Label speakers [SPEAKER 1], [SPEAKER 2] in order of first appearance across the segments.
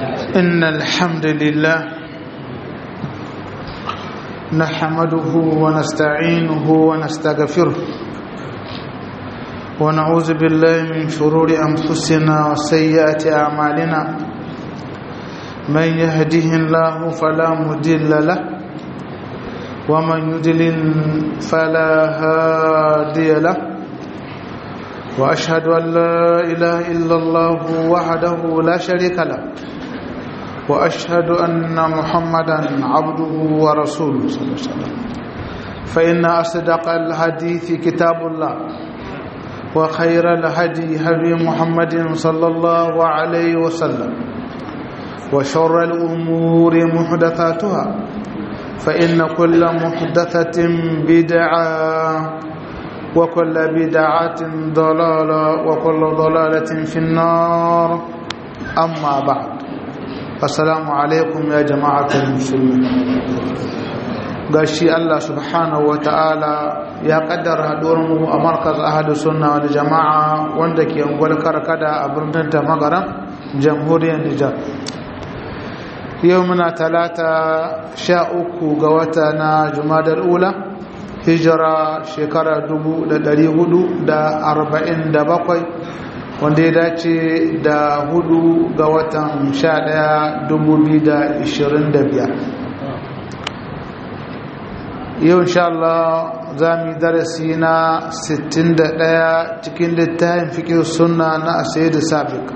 [SPEAKER 1] إن الحمد لله نحمده ونستعينه ونستغفره ونعوذ بالله من شرور أنفسنا وسيئات أعمالنا من يهده الله فلا مضل له ومن يضلل فلا هادي له واشهد ان لا اله الا الله وحده لا شريك له واشهد ان محمدا عبده ورسوله صلى الله عليه وسلم فان اصدق الحديث كتاب الله وخير الهدي هدي محمد صلى الله عليه وسلم وشر الامور محدثاتها فان كل محدثه بدعه وكل بدعة ضلالة وكل ضلالة في النار أما بعد السلام عليكم يا جماعة المسلمين gashi Allah subhanahu wa ta'ala ya kaddara mu a markaz ahadu sunna wal jama'a wanda ke ungwal karkada a birnin tamagaran jamhuriyar Nijar yau muna talata sha uku ga wata na jumadar ula hijira shekara bakwai wanda ya dace da hudu ga watan sha ɗaya biyar. yau insha Allah za mu yi darasi na ɗaya cikin littafin fikir sunna na asaidu sabik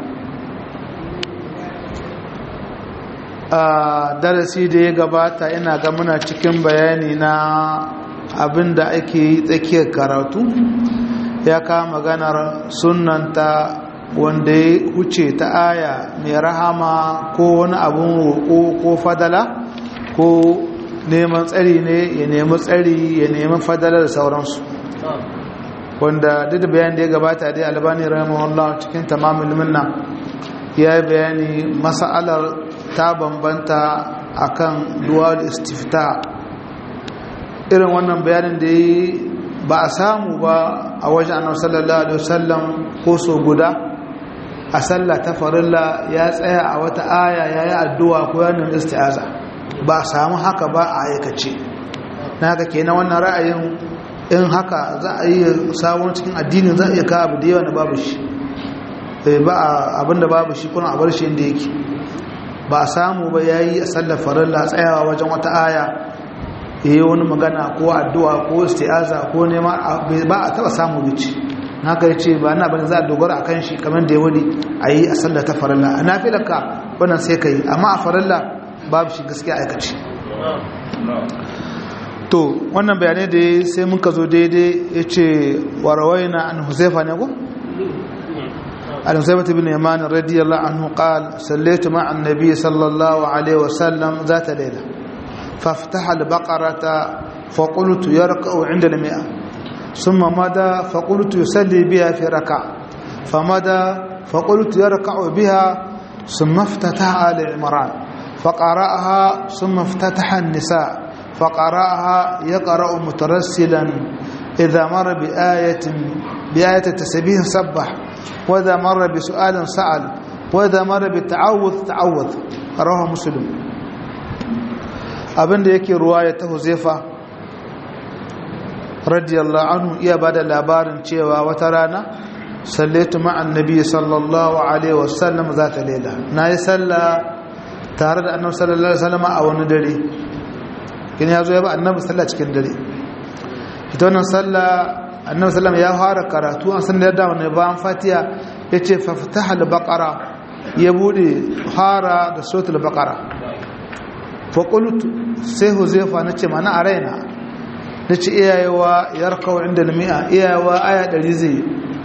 [SPEAKER 1] a darasi da ya gabata ina ga muna cikin bayani na abin da ake yi tsakiyar karatu ya kama maganar sunanta wanda ya huce ta aya mai rahama ko wani abin roƙo ko fadala ko neman tsari ne ya nemi tsari ya nemi fadala da sauransu wanda duk da bayan da ya gabata dai albani rahimahullah cikin tamamin minna ya yi bayani mas'alar ta bambanta akan duwal istifta irin wannan bayanin da yi ba a samu ba a wajen annabi sallallahu alaihi wasallam ko so guda a sallah ta farilla ya tsaya a wata aya yayi addu'a ko ya nuna isti'aza ba a samu haka ba a aikace na haka kenan wannan ra'ayin in haka za a yi sabon cikin addinin za a iya kawo abu da yawa na babu shi ba abinda babu shi kuna a bar shi inda yake ba a samu ba yayi a sallar farilla tsayawa wajen wata aya yi wani magana ko addu'a ko isti'aza ko nema ba a taba samu bici na kai ce ba na bane za a dogara a kan shi kamar da ya wani a yi a sallar ta farilla a nafilaka wannan sai ka yi amma a farilla babu shi gaskiya aikaci to wannan bayanai da ya sai muka zo daidai ya ce warawai na an huzaifa ne ko? عن حذيفة بن يمان رضي الله عنه قال صليت مع النبي صلى الله عليه وسلم ذات ليلة فافتح البقرة فقلت يركع عند المئة ثم مدى فقلت يصلي بها في ركعة فمدى فقلت يركع بها ثم افتتح آل عمران فقرأها ثم افتتح النساء فقرأها يقرأ مترسلا إذا مر بآية بآية التسبيح سبح وإذا مر بسؤال سأل وإذا مر بالتعوذ تعوذ رواه مسلم abinda yake ruwaya ta huzaifa radiyallahu anhu iya bada labarin cewa wata rana sallaitu ma'an nabi sallallahu alaihi wasallam za ta lela na yi salla tare da annabi sallallahu alaihi wasallam a wani dare kin ya zo ya ba annabi salla cikin dare ita wannan salla annabi sallam ya fara karatu an san da yadda wani bayan fatiha ya ce faftaha al-baqara ya bude fara da suratul baqara faƙulut sai huzaifa na ce mana a raina na ce iyayewa ya rakawa inda lami'a iyayewa aya ɗari zai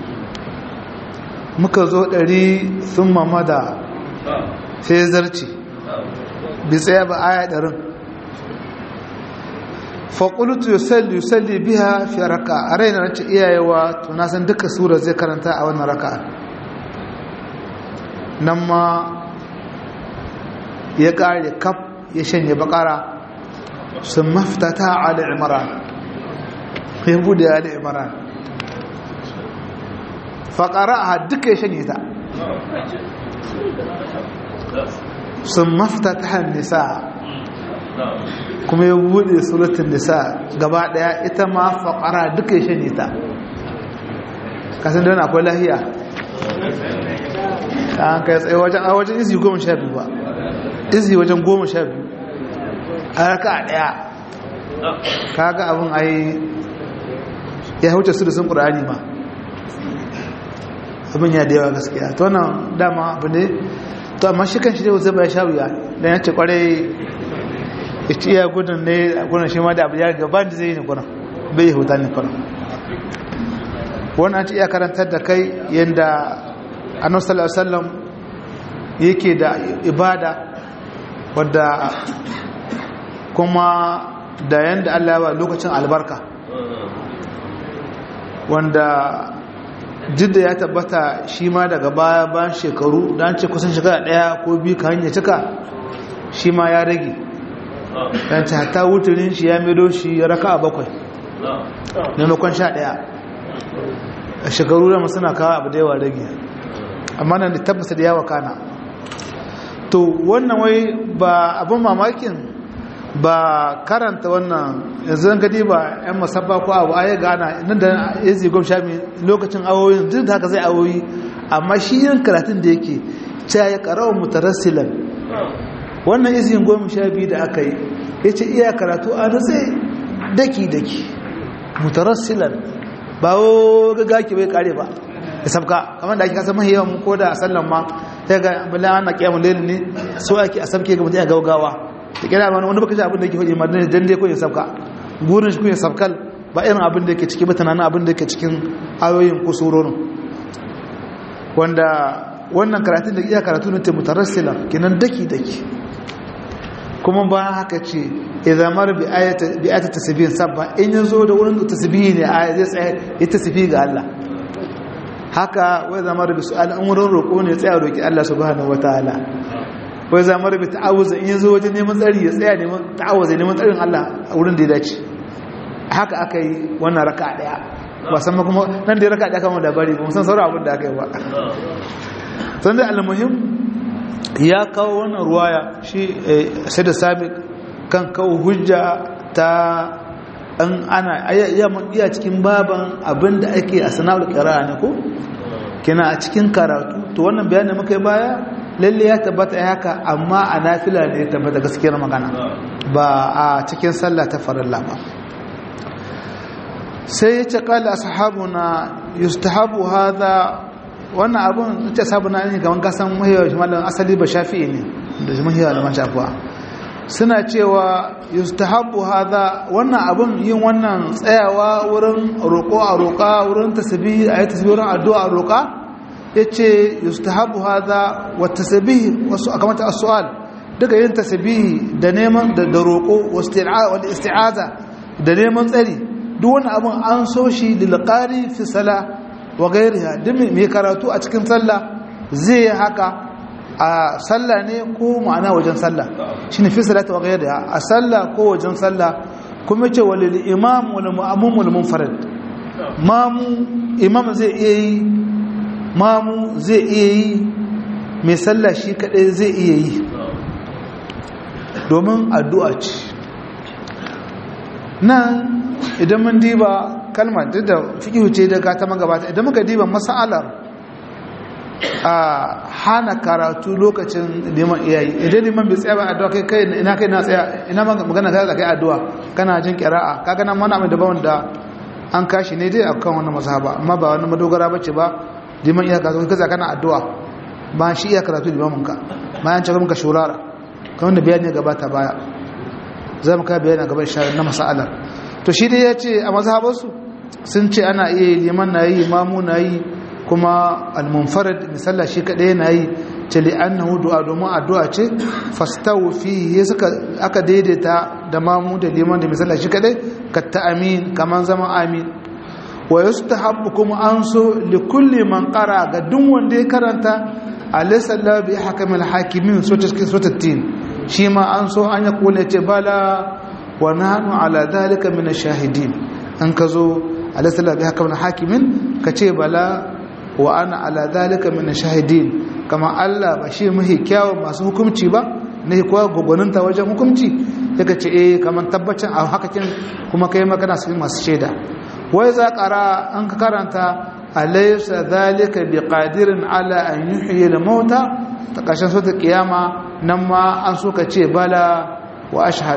[SPEAKER 1] muka zo ɗari sun mamada sai zarci bi tsaye ba aya ɗarin faƙulut yusalli yusalli biya fi raka a raina na ce iyayewa tunasan duka sura zai karanta a wannan raka nan ma ya ƙare kaf ya shanye bakara sun maftata ali imran ya bude ali imran faƙara a duka ya shanye ta sun mafita ta hannun nisa kuma ya buɗe suratun nisa gaba ɗaya ita ma faƙara duka ya shanye ta kasan don akwai lahiya an kai tsaye wajen a wajen izi goma sha biyu ba izi wajen goma sha biyu a raka a ɗaya kaga abin ai ya huce su da sun ƙura'ani ma abin ya da yawa gaskiya to nan dama abu ne to amma shi kan shi dai zai bai sha wuya dan ya ce kwarai ya ci iya gudun ne a gudun shi ma da abu ya gaba da zai yi ne gudun bai yi huta ne gudun wannan ci iya karantar da kai yadda annabi sallallahu alaihi wasallam yake da ibada wadda kuma da yanda Allah ya ba lokacin albarka wanda jidda ya tabbata shi ma daga baya bayan shekaru don ce kusan shekara daya ko biyu ka hanyar cika shi ma ya rage don ce hata wuturin shi ya mido shi ya raka a bakwai maimakon sha daya a shekaru da suna kawo abu da yawa rage amma nan da tabbata da yawa kana to wannan wai ba abin mamakin ba karanta wannan yanzu zan gadi ba yan masabba ko abu ayi gana nan da yazi gom sha lokacin awoyin duk da haka zai awoyi amma shi yin karatun da yake cewa ya karawa mutarassilan wannan izin goma sha biyu da aka yi ya ce iya karatu a nutse daki daki mutarassilan ba wo gaga ki bai kare ba ya sabka kamar da ake kasa mahi yawan ko da a sallan ma ta ga bala ana kiyamun lelin ne so ake a sabke ga mutum ya gaugawa da kira ma wani baka ji abin da yake faɗi madina dan dai ko ya sabka gurin shi ko ya sabkal ba irin abin da yake ciki ba tunanin abin da yake cikin ayoyin ko surorin wanda wannan karatun da iya karatu ne ta mutarassila kenan daki daki kuma ba haka ce idan mar bi ayata bi ayata tasbih sabba in yazo da wurin tasbih ne aya zai tsaya ya tasbih ga Allah haka wai zamar bi su'al an wurin roƙo ne tsaya roki Allah subhanahu wataala wai zamar bi ta'awuza in yazo wajen neman tsari ya tsaya neman ta'awuza neman tsarin Allah a wurin da ya dace haka aka yi wannan raka daya ba san kuma nan da raka daya kan labari ba san sauran abin da aka yi ba san da almuhim ya kawo wannan ruwaya shi sai da sabi kan kawo hujja ta an ana iya cikin baban abin da ake a sana'ar kira ne ko kina a cikin karatu to wannan bayanin muka yi baya lalle ya tabbata ya haka amma a nafila ne ya tabbata gaskiyar magana ba a cikin sallah ta farilla ba sai ya ce kala ashabuna yustahabu hadha wannan abun ce sabuna ne gaban kasan mahiyar malam asali ba shafi'i ne da mahiyar da shafi'a suna cewa yustahabu hadha wannan abun yin wannan tsayawa wurin roƙo a roƙa wurin tasbih ayi tasbih wurin addu'a a roƙa yace yustahabu hadha wa tasbih wasu akamata as-su'al daga yin tasbih da neman da roƙo wasti'a wal isti'aza da neman tsari duk wani abun an so shi lil qari fi salah wa gairiha duk mai karatu a cikin sallah zai haka a sallah ne ko ma'ana wajen sallah shine fi salati wa gairiha a sallah ko wajen sallah kuma ce walil imam wal mu'ammum wal munfarid mamu imam zai iya yi mamu zai iya yi mai sallah shi kadai zai iya yi domin addu'a ce nan idan mun diba kalmar duk da fiƙihu ce daga ta magabata idan muka diba mas'alar a hana karatu lokacin neman iyayi idan neman bai tsaya ba addu'a kai kai ina kai na tsaya ina magana ta da kai addu'a kana jin kira'a kaga nan mana mai daban da an kashi ne dai akan wannan mazhaba amma ba wani madogara bace ba neman iya karatu kaza kana addu'a ba shi iya karatu limamin ka bayan cewa muka shurara kamar da bayani gabata baya za mu ka bayani gaban shi na mas'alar to shi dai ya ce a mazhabarsu sun ce ana iya liman na yi imamu na yi kuma al-munfarid misalla shi kadai na yi ce li'annahu du'a domin addu'a ce fastawu fihi suka aka daidaita da mamu da liman da misalla shi kadai ka ta'amin kaman zama amin wa yustahabbu kuma an so li kulli man qara ga duk wanda ya karanta alaysa la bi hakamil hakimin sotatin shi ma an so an ya kula ce bala wa nahnu ala dhalika min ash-shahidin an kazo alaysa la bi hakamil hakimin kace bala wa ana ala dhalika min ash-shahidin kamar Allah ba shi mahi kyawun masu hukumci ba ne kuwa gwagwaninta wajen hukumci yaka ce eh kamar tabbacin a hakakin kuma kai magana su masu shaida wai za ƙara an ka karanta alaysa zalika bi qadirin ala an yuhyi al mauta ta ƙarshen sota kiyama nan ma an so ka ce bala wa ashhad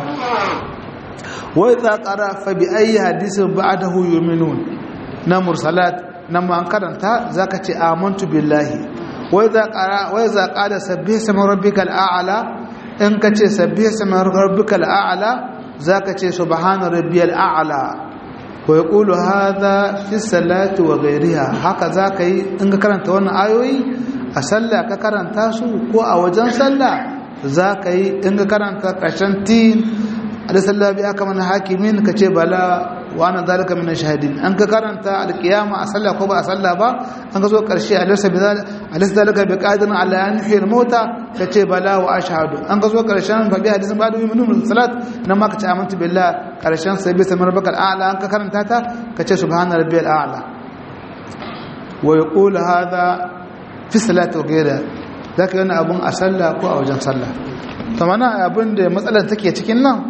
[SPEAKER 1] wai za ƙara fa bi ayi hadisin ba'dahu yu'minun na mursalat nan ma an karanta zaka ce amantu billahi wai za ƙara wai za ƙara sabbih sama rabbikal a'la in ka ce sabbih sama rabbikal a'la zaka ce subhana rabbiyal a'la wa yaqulu hadha fi salati wa ghayriha haka zaka yi in ka karanta wannan ayoyi a sallah ka karanta su ko a wajen sallah zaka yi in ka karanta ƙarshen tin alisallah bi aka mana hakimin ka ce bala wa ana zalika min shahidin an ka karanta alqiyama a sallah ko ba a sallah ba an ka zo karshe alaysa bi alaysa zalika bi qadirin ala an yuhyi mauta ka ce bala wa ashhadu an ka zo karshen fa bi hadisin ba'da yu'minu salat nan ma ka ce amantu billah karshen sai bi samar bakal a'la an ka karanta ta ka ce subhana rabbiyal a'la wa yaqulu hadha fi salati wa ghayra zaka yana abun a sallah ko a wajen sallah to mana abin da matsalar take cikin nan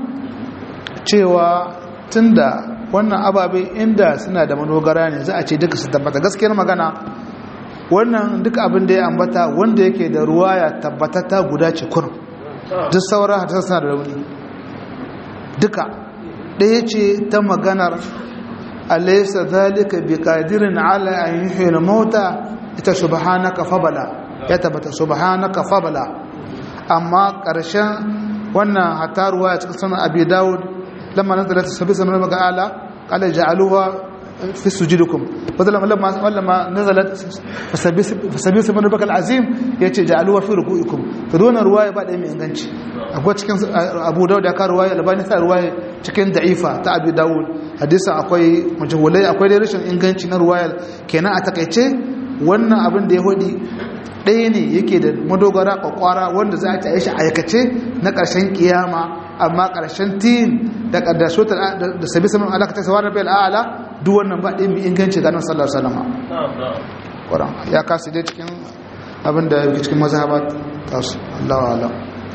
[SPEAKER 1] cewa tunda wannan ababe inda suna da manogara ne za a ce duka su tabbata gaskiyar magana wannan duka abin da ya ambata wanda yake da ruwa ya tabbatata guda ce kurum duk sauran hadisar suna da rauni duka ɗaya ce ta maganar alaysa zalika bi qadirin ala an yuhyi mauta ita subhanaka fabala ya tabbata subhanaka fabala amma ƙarshen wannan hataruwa a cikin sunan abi dawud لما نزلت السبيس من المقالة قال جعلوها في سجودكم ولما لما لما نزلت فسبيس من ربك العظيم yace ja'aluha fi ruku'ikum to dona ruwaya ba da mai inganci akwai cikin Abu Dawud ya ka ruwaya Albani sa ruwaya cikin da'ifa ta Abi Dawud hadisin akwai majhulai akwai da rashin inganci na ruwayar kenan a takaice wannan abin da ya hudi ɗaya ne yake da madogara kwakwara wanda za a ta shi aikace na ƙarshen kiyama amma ƙarshen tin da ƙaddaso da sabi saman alaka ta sawa na bai al'ala duk wannan ba ɗin mai inganci ganin sallar salama ƙwaron ya kasu dai cikin abin da yake cikin mazhabat tasu allawa alam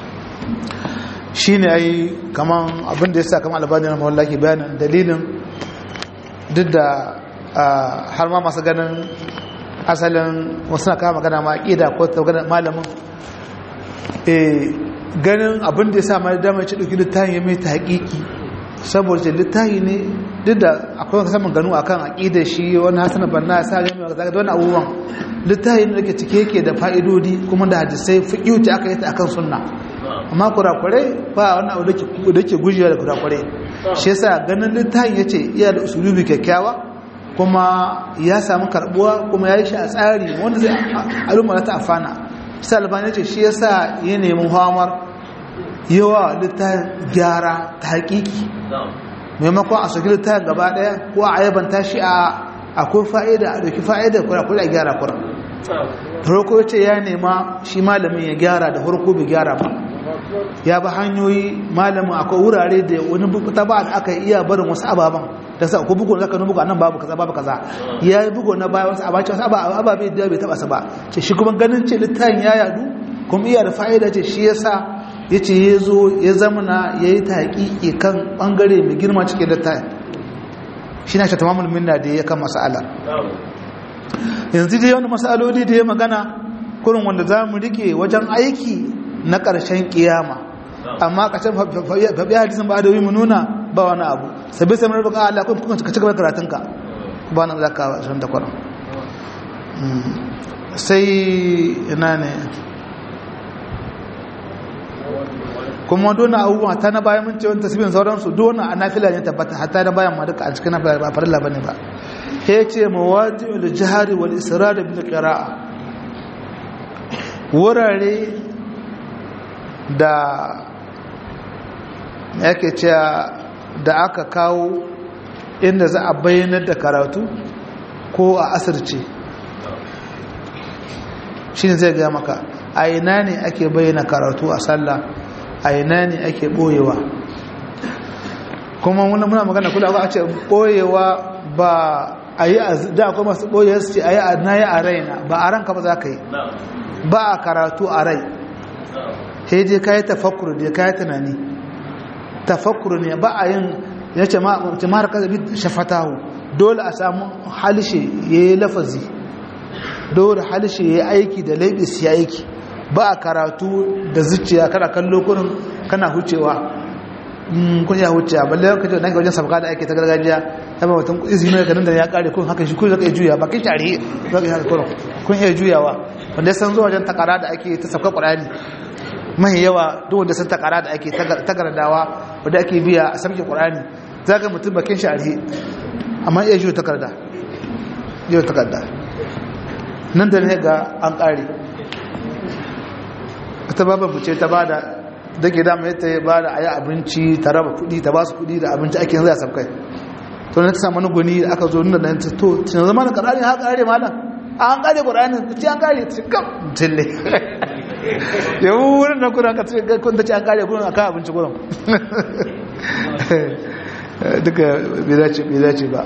[SPEAKER 1] shi ne ai kaman abin da ya sa kaman albani na mawallaki bayanin dalilin duk da har ma masu ganin asalin wasu na kama magana ma ƙida ko ta magana malamin ganin abin da ya sa mai damar ci ɗauki littafi ya mai ta haƙiƙi saboda ce littafi ne duk da akwai saman ganu akan aƙidar shi wani hasana banna ya sa ga mai zaga wani abubuwan littafi ne da ke cike yake da fa'idodi kuma da hadisai fiƙi aka yi ta akan sunna amma kurakurai ba wani abu da ke gujewa da kurakurai shi yasa ganin littafin ya ce iya da usulubi kyakkyawa kuma ya samu karbuwa kuma ya yi shi a tsari wanda zai al'umma ta afana sai albani ce shi yasa ya nemi hamar yawa littafin gyara ta hakiki maimakon a soki littafin gaba daya ko a ayyabanta shi a akwai fa'ida a doki fa'ida kura kura a gyara kura farko ce ya nema shi malamin ya gyara da farko bai gyara ba ya ba hanyoyi malamin akwai wurare da wani ta ba da aka iya barin wasu ababen da sa ko bugu zaka bugu anan babu kaza babu kaza ya yi bugu na baya wasu abace wasu ababe da bai taba su ba ce shi kuma ganin ce littafin ya yadu kuma iya da fa'ida ce shi yasa yace ya zo ya zamana yayi taqiqi kan bangare mai girma cikin littafin shi na shi tamamul minna da ya kan mas'ala yanzu dai wani mas'aloli da ya magana kurin wanda za mu rike wajen aiki na ƙarshen ƙiyama amma ƙarshen faɓi hadisun ba da yi mu nuna ba wani abu sabi sai marar baka Allah kuma ka cigaba karatunka ba na zaka shirin da kwanan sai ina ne kuma dona abubuwa ta na bayan mun ce wani tasibin sauransu dona a nafila ne tabbata hatta na bayan ma duka a cikin nafila ba farilla bane ba ya ce mawadi da jihari wal israr bil qira'a wurare da yake cewa da aka kawo inda za a bayyanar da karatu ko a asirce shi ne zai gaya maka a ina ne ake bayyana karatu a sallah a ina ne ake boyewa kuma muna magana kula ba a ce boyewa ba a yi da akwai masu boye su ce a yi a na yi a raina ba a ranka ba za ka yi ba a karatu a rai sai dai ka yi tafakkur da ka yi tunani tafakkur ne ba a yin ya ce mara kazabi shafatahu dole a samu halishe ya yi lafazi dole halishe ya yi aiki da laibis ya aiki ba a karatu da zuciya kana kallo kurin kana hucewa kun ya hucewa balle yau kace nan ga wajen sabka da ake ta gargajiya ta ba mutum izini da nan da ya kare kun haka shi kun zaka iya juya ba kin tare zaka iya kurin kun iya juyawa wanda san zuwa wajen takara da ake ta sabka qur'ani mai yawa duk wanda san takara da ake tagardawa wanda ake biya a sabke qur'ani zaka mutum bakin shi arhe amma iya juya takarda juya takarda nan da ne ga an kare ta babu ce ta bada da ke dama yadda ya bada a yi abinci ta raba kudi ta ba su kudi da abinci ake yanzu a sabkai to na ta samu guni da aka zo nuna da yanta to cin zama na karari ha kare malam an kare ƙurani ta ce an kare ta kam tille yau wurin na kuna ka ce kun ta ce an kare kuna aka abinci kuna duka bai dace ba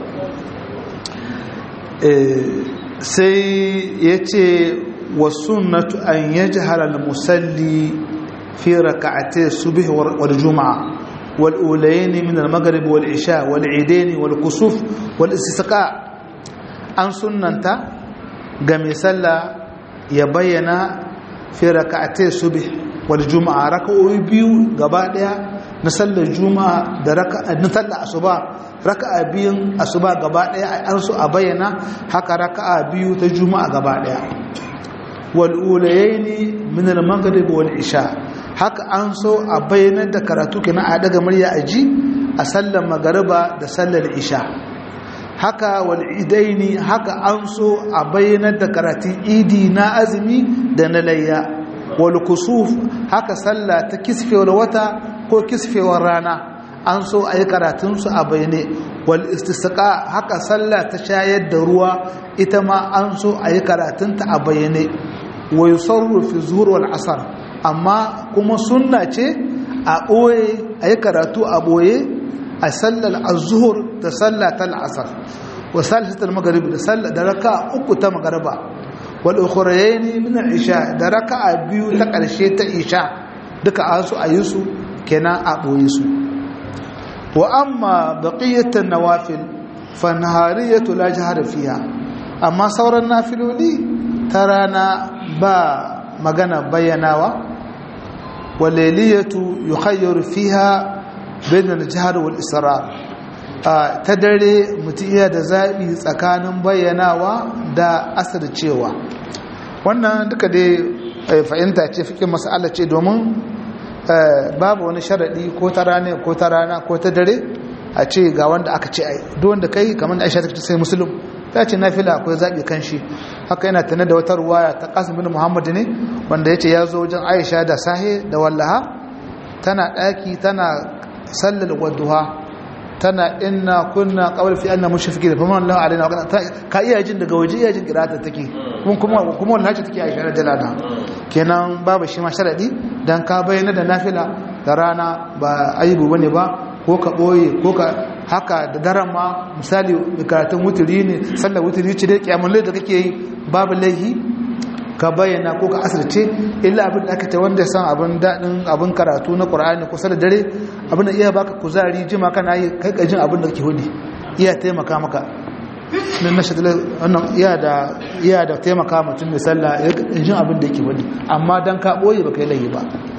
[SPEAKER 1] sai ya ce والسنة أن يجهر المسلي في ركعتي الصبح والجمعة والأولين من المغرب والعشاء والعيدين والكسوف والاستسقاء أن سنة قم يسلى يبين في ركعتي الصبح والجمعة ركعوا بيو قبادها نسلى الجمعة نسلى الصبح raka'a biyun asuba gaba daya an so a bayyana haka raka'a biyu ta juma'a gaba daya wal'ulayaini min al-maghrib wal isha haka an so a bayyana da karatu kenan a daga murya a ji a sallar magariba da sallar isha haka wal idaini haka an so a bayyana da karatun idi na azumi da na layya wal kusuf haka sallah ta kisfewar wata ko kisfewar rana an so a yi karatunsu a bayyane wal istisqa haka sallah ta shayar da ruwa ita ma an so a yi karatunta a bayyane wa yusarru fi zuhur wal asar amma kuma sunna ce a ɓoye a yi karatu a ɓoye a sallar azuhur da sallatar asar wa sallatar magarib da sallar da raka uku ta magariba wal ukhrayni min al isha da raka biyu ta ƙarshe ta isha duka an su a yi su kenan a ɓoye su wa amma baqiyatan nawafil fa nahariyatu la jahara fiha amma sauran nafiloli ta rana ba magana bayyanawa waleliyatu yukhayyaru fiha bain al-jahr wal israr ta dare mutum iya da zabi tsakanin bayyanawa da asircewa wannan duka dai fahimta ce fikin mas'ala ce domin babu wani sharadi ko ta rana ko ta rana ko ta dare a ce ga wanda aka ce ai duk wanda kai kamar Aisha ta ce sai muslim ta ce nafila akwai zaɓi kan shi haka yana tana da wata ruwaya ta ƙasim bin muhammad ne wanda ya ce ya zo wajen aisha da sahe da wallaha tana ɗaki tana sallar wadduha tana inna kunna kawai fi anna mushriki da faman lahu alaina ka iya jin daga waje iya jin kirata take kuma kuma wannan hace take aisha radiyallahu kenan babu shi ma sharadi dan ka bayyana da nafila da rana ba aibu bane ba ko ka ɓoye ko ka haka da daren ma misali karatun wuturi ne sallar wuturi ce dai kyamun da kake yi babu laihi ka bayyana ko ka asirce illa abin da aka ce wanda ya san abin daɗin abin karatu na ƙur'ani kusa da dare abin da iya baka kuzari jima kana yi kai ka jin abin da kake hudu iya taimaka maka na na shadala wannan iya da iya da taimaka mutum mai sallah ya jin abin da yake hudu amma dan ka ɓoye baka yi laihi ba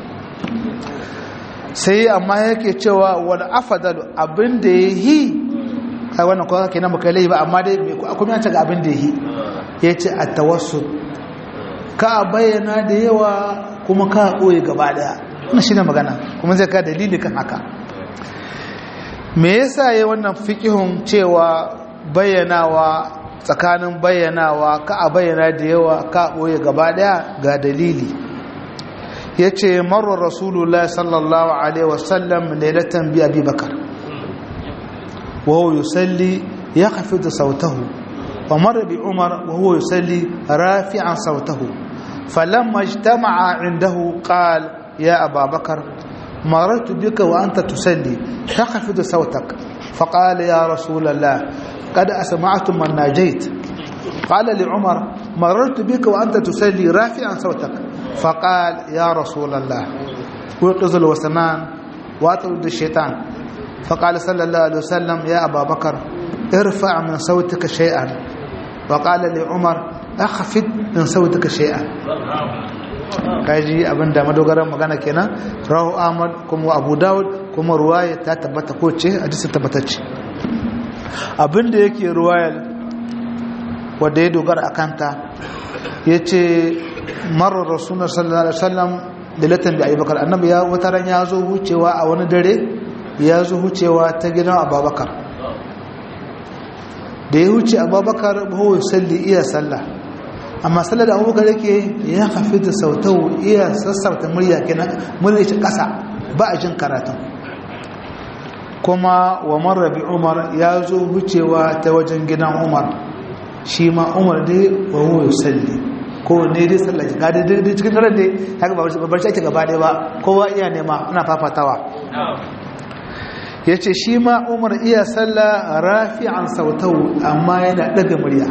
[SPEAKER 1] sai amma yake cewa wani afadalu abin da ya yi kai wannan kawai ke nan baka lai ba amma dai kuma ya ga abin da ya yi ya ce a tawassu ka bayyana da yawa kuma ka ɓoye gaba daya wannan shi ne magana kuma zai ka dalili kan haka me yasa ya wannan fikihun cewa bayyanawa tsakanin bayyanawa ka a bayyana da yawa ka ɓoye gaba daya ga dalili ya ce marar rasulullah sallallahu alaihi wasallam lailatan bi abi bakar wawo yusalli ya hafi da sautahu wa marar bi umar wawo yusalli rafi'an sautahu falamma ijtama'a indahu qal ya ababakar مررت بك وأنت تصلي تخفض صوتك فقال يا رسول الله قد أسمعت من ناجيت قال لعمر marartu bika wa anta tusalli rafi'an sautak faqal ya rasulullah ويقظ الوسمان واطرد الشيطان فقال صلى الله عليه وسلم يا أبا بكر ارفع من صوتك شيئا وقال لعمر أخفض من صوتك شيئا kaji abin da madogaran magana kenan rahu ahmad kuma abu dawud kuma ruwaya ta tabbata ko ce hadisi tabbatacce abin da yake ruwayar wanda ya dogara a kanta ya ce marar rasulun sallallahu alaihi wasallam lilatan da abubakar annabi ya wata ran ya zo hucewa a wani dare ya zo hucewa ta gidan abubakar da ya huce abubakar bahu salli iya sallah amma sallar da abubakar yake ya hafi da sautau iya sassauta murya kenan murya ce kasa ba a jin karatun kuma wa marrabi umar ya zo hucewa ta wajen gidan umar shi ma umar dai wa huwa salli ko ne dai sallah ga dai dai cikin daren dai haka ba barci ake gaba dai ba kowa iya nema ana fafatawa yace shi ma Umar iya sallah rafi'an sautau amma yana daga murya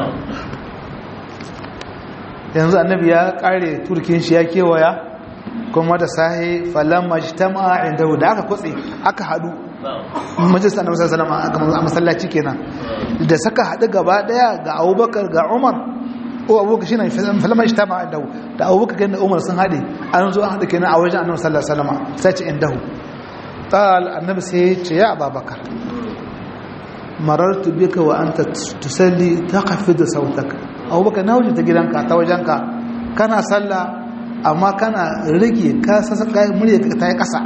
[SPEAKER 1] yanzu annabi ya kare turkin shi ya kewaya kuma da sahi falamma jtama'a inda da aka kutse aka hadu majalisar annabi sallallahu alaihi wasallam a masallaci kenan da saka hadu gaba daya ga Abubakar ga Umar ko abubakar shi ne falama shi tama indahu da abubakar ganin da umar sun haɗe an zo an haɗe kenan a wajen annabi sallallahu alaihi wasallam sai ce indahu qal annabi sai ya ce ya ababakar marartu bika wa anta tusalli taqfidu sautaka abubakar na wuce ta gidanka ta wajenka kana sallah amma kana rage ka sasa kai murya ta yi kasa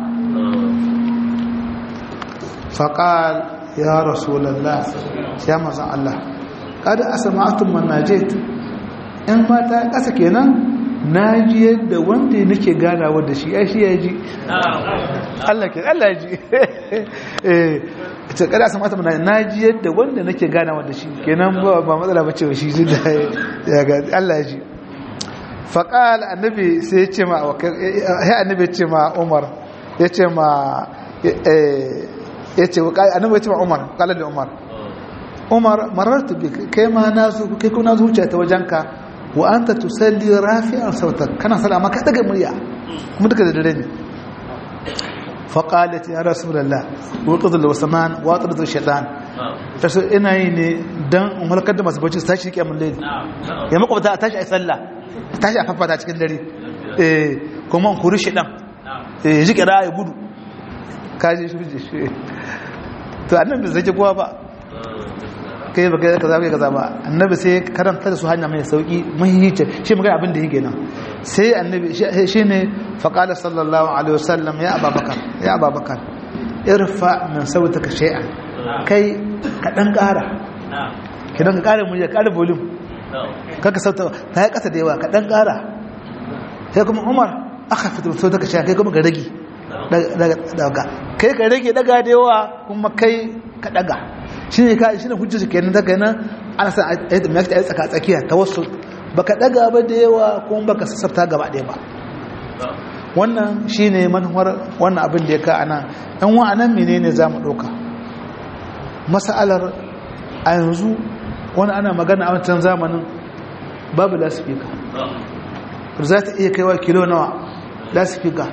[SPEAKER 1] faqal ya rasulullah ya manzon Allah kada asma'atum man najait in mata ƙasa kenan na ji yadda wanda nake ganawa da shi ai shi ya ji Allah ke Allah ya ji eh ta kada san mata na ji yadda wanda nake ganawa da shi kenan ba ba matsala ba ce shi ji da ya ga Allah ya ji faqal annabi sai ya ce ma ya annabi ya ce ma Umar ya ce ma eh ya ce annabi ya ce ma Umar kala da Umar Umar marartu bi kai ma nazo kai kuma nazo wuce ta wajenka wa anta tusalli rafi'an sautak kana sala maka daga murya kuma duka da dare ne fa qalat ya rasulullah wa qadul wasman wa qadul shaytan taso ina yi ne dan in halkar da masu bacci su tashi kiyamul layl ya makwabta a tashi ai sallah tashi a fafata cikin dare eh kuma in kuri shaytan eh ji kira ya gudu kaji shi to annabi zai kowa ba kai ba kai kaza kai kaza ba annabi sai karanta da su hanya mai sauki muhimmanci shi magana abin da yake nan sai annabi shine fa qala sallallahu alaihi wasallam ya ababakar ya ababakar irfa min sautika shay'an kai ka dan kara kidan ka kara murya kara volume kaka sauta ta yi kasa da yawa ka dan kara sai kuma Umar aka fito sautika shay'an kai kuma ka rage daga kai ka rage daga da yawa kuma kai ka daga shi ne ka shi ne hujjar su kenan daga nan ana san a yi tsaka tsakiya ta wasu baka daga ba da yawa kuma baka sassafta gaba ɗaya ba wannan shi ne manuwar wannan abin da ya ka ana ɗan wa'anan mene ne za mu ɗauka masa'alar a yanzu wani ana magana a wancan zamanin babu lasifika za ta iya kaiwa kilo nawa lasifika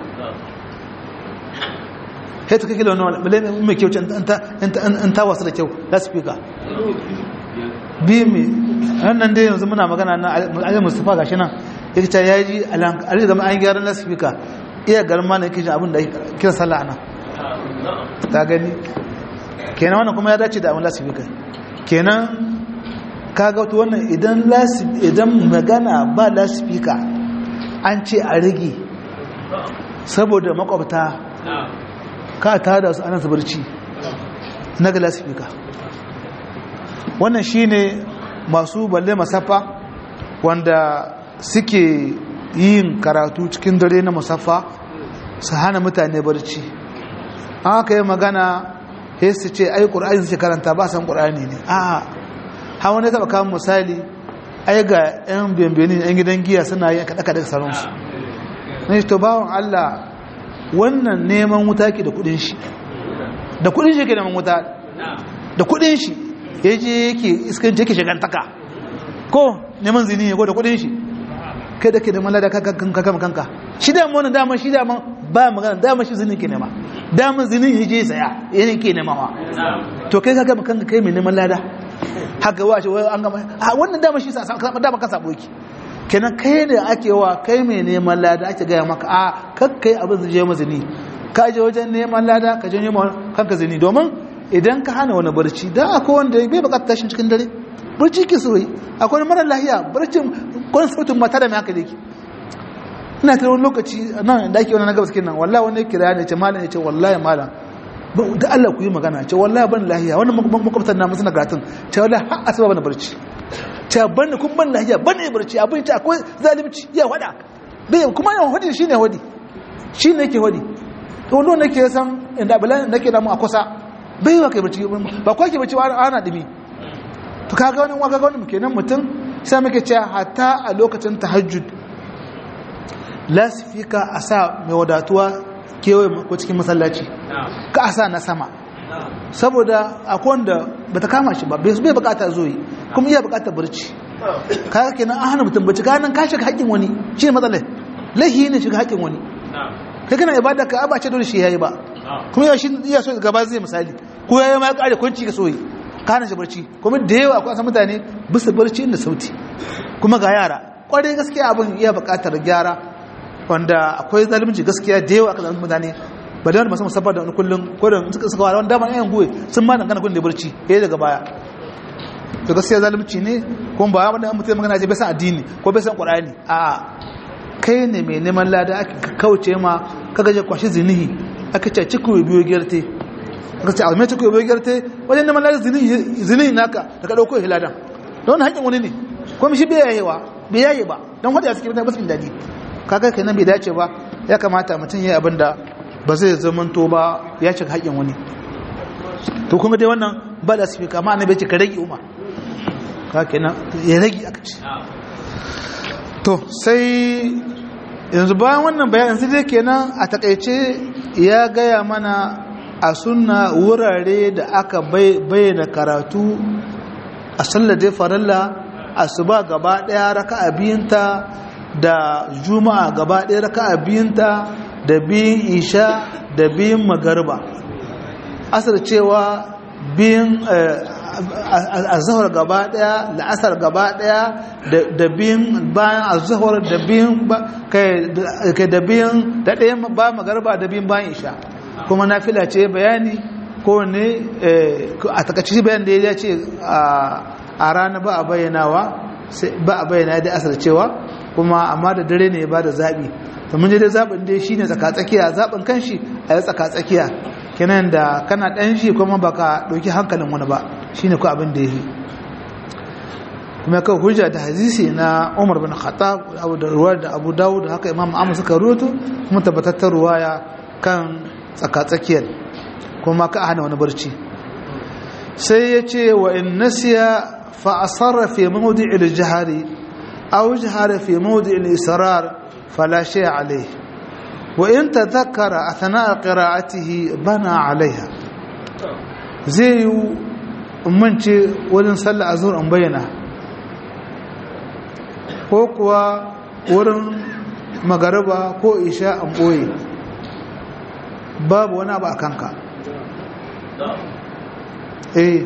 [SPEAKER 1] sai ta kake launa wani mai kyau in ta wasu da kyau laspika biyu mai hannun dai yanzu muna magana na ajiyar mustapha gashi nan ya kita ya ji alaƙar zama an gyaran laspika iya garma na yake jin abin da kira sallah ana ta gani kenan wannan kuma ya dace da abin laspika kenan ka ga wannan idan magana ba laspika an ce a rage saboda makwabta ka tada su ana zubarci na galasifika wannan shine masu balle masafa wanda suke yin karatu cikin dare na musaffa su hana mutane barci an aka yi magana sai su ce ai ƙur'ani suke karanta ba san ƙur'ani ne a ha wani taɓa kawo misali ai ga 'yan bambini 'yan gidan giya suna yin kaɗa-kaɗa sauransu na shi to bawon allah wannan neman wuta ke da kudin shi da kudin shi ke neman wuta da kudin shi ya je yake iskanci yake shigantaka ko neman zini ya gwada kudin shi kai da ke da malada ka kama kanka shi da wani dama shi dama ba magana dama shi zinin ke nema dama zinin ya je saya yana ke nema wa to kai ka gama kanka kai mai neman lada haka wa shi an gama wannan dama shi sa dama ka sabo ki kenan kai da ake wa kai mai neman lada ake gaya maka a kakkai abin zai je mazini ka je wajen neman lada ka je neman kanka zini domin idan ka hana wani barci da akwai wanda bai bukatar tashin cikin dare barci ke soyi akwai mara lahiya barcin kwan sautin mata da mai haka da ke ina tare wani lokaci nan da ake wani na gabas kenan wallahi wani kira ne ce malam ya ce wallahi malam da Allah ku yi magana ce wallahi ban lahiya wani makwabtan na musu nagatun ce wallahi har asuba bana barci ce ban kun ban lahiya ban ne barci abin ce akwai zalimci ya wada bai kuma yawan hudi shine hudi shine yake hudi to wanda nake san inda bala nake da mu a kusa bai wa kai barci ba kwa ke barci ba ana dimi to kaga wani waka wani kenan mutum sai muke cewa hatta a lokacin tahajjud lasifika a sa mai wadatuwa kewaye ko cikin masallaci ka a sa na sama saboda akwai wanda bata kama shi ba bai bai bukata zoyi kuma iya bukatar barci kaga kenan an hana mutum barci kanan ka shiga haƙƙin wani shi ne matsalar lahi ne shiga haƙƙin wani kai kana ibada ka ba ce dole shi yayi ba kuma yau shi iya so gaba zai misali ko yayi ma kare kwanci ka soyi ka hana shi barci kuma da yawa akwai san mutane bisa barci inda sauti kuma ga yara kwarai gaskiya abin iya bukatar gyara wanda akwai zalunci gaskiya da yawa aka zalunci mutane ba da wani masu musamman da wani kullum ko da suka suka wani dama yan guwe sun ma dangana kun da barci ya daga baya to gaskiya zalunci ne kuma ba wanda mutum magana ce bai san addini ko bai san qur'ani a kai ne mai neman lada aka kauce ma kaga je kwashi zinihi aka ce ciku biyo gerte aka ce almai ciku biyo gerte wajen neman lada zinihi zinihi naka da ka dauko hiladan don haƙin wani ne kuma shi bai yayewa bai yaye ba don wadda suke mutane ba su daɗi kaga kenan bai dace ba ya kamata mutum ya abin da ba zai zamanto ba ya cika haƙin wani to kuma dai wannan ba da sifika amma annabi ce ka rage umar ka kenan ya rage aka ce to sai yanzu bayan wannan bayan yanzu dai kenan a takaice ya gaya mana a sunna wurare da aka bayyana karatu a sallar dai farilla asuba gaba daya raka'a biyunta da juma'a gaba daya raka'a biyunta da biyun isha da biyun magarba asar cewa biyun azahar gaba daya la'asar gaba daya da biyun bayan azahar da biyun kai da biyun da ɗayan ba magarba da biyun bayan isha kuma na fila ce bayani ko ne a takaici bayan da ya ce a rana ba a bayyanawa ba a bayyana da asar cewa kuma amma da dare ne ba da zaɓi to mun je dai zaɓin dai shine tsakatsakiya zaɓin kanshi a yi tsakatsakiya kenan da kana ɗan shi kuma baka ɗauki hankalin wani ba shine ko abin da ya yi kuma kai hujja da hadisi na Umar bin Khattab Abu da ruwa da Abu Dawud haka Imam Ahmad suka ruwato kuma tabbatar ruwaya kan tsakatsakiyar kuma ka hana wani barci sai ya ce wa in nasiya fa asarra fi mawdi'i al-jahri aw jahara fi mawdi'i al-israr fala shay alayhi wa in tadhakkara athna'a qira'atihi bana 'alayha zai yi mance wurin sallah azhur an bayyana ko kuwa wurin magariba ko isha an boye babu wani abu a kanka eh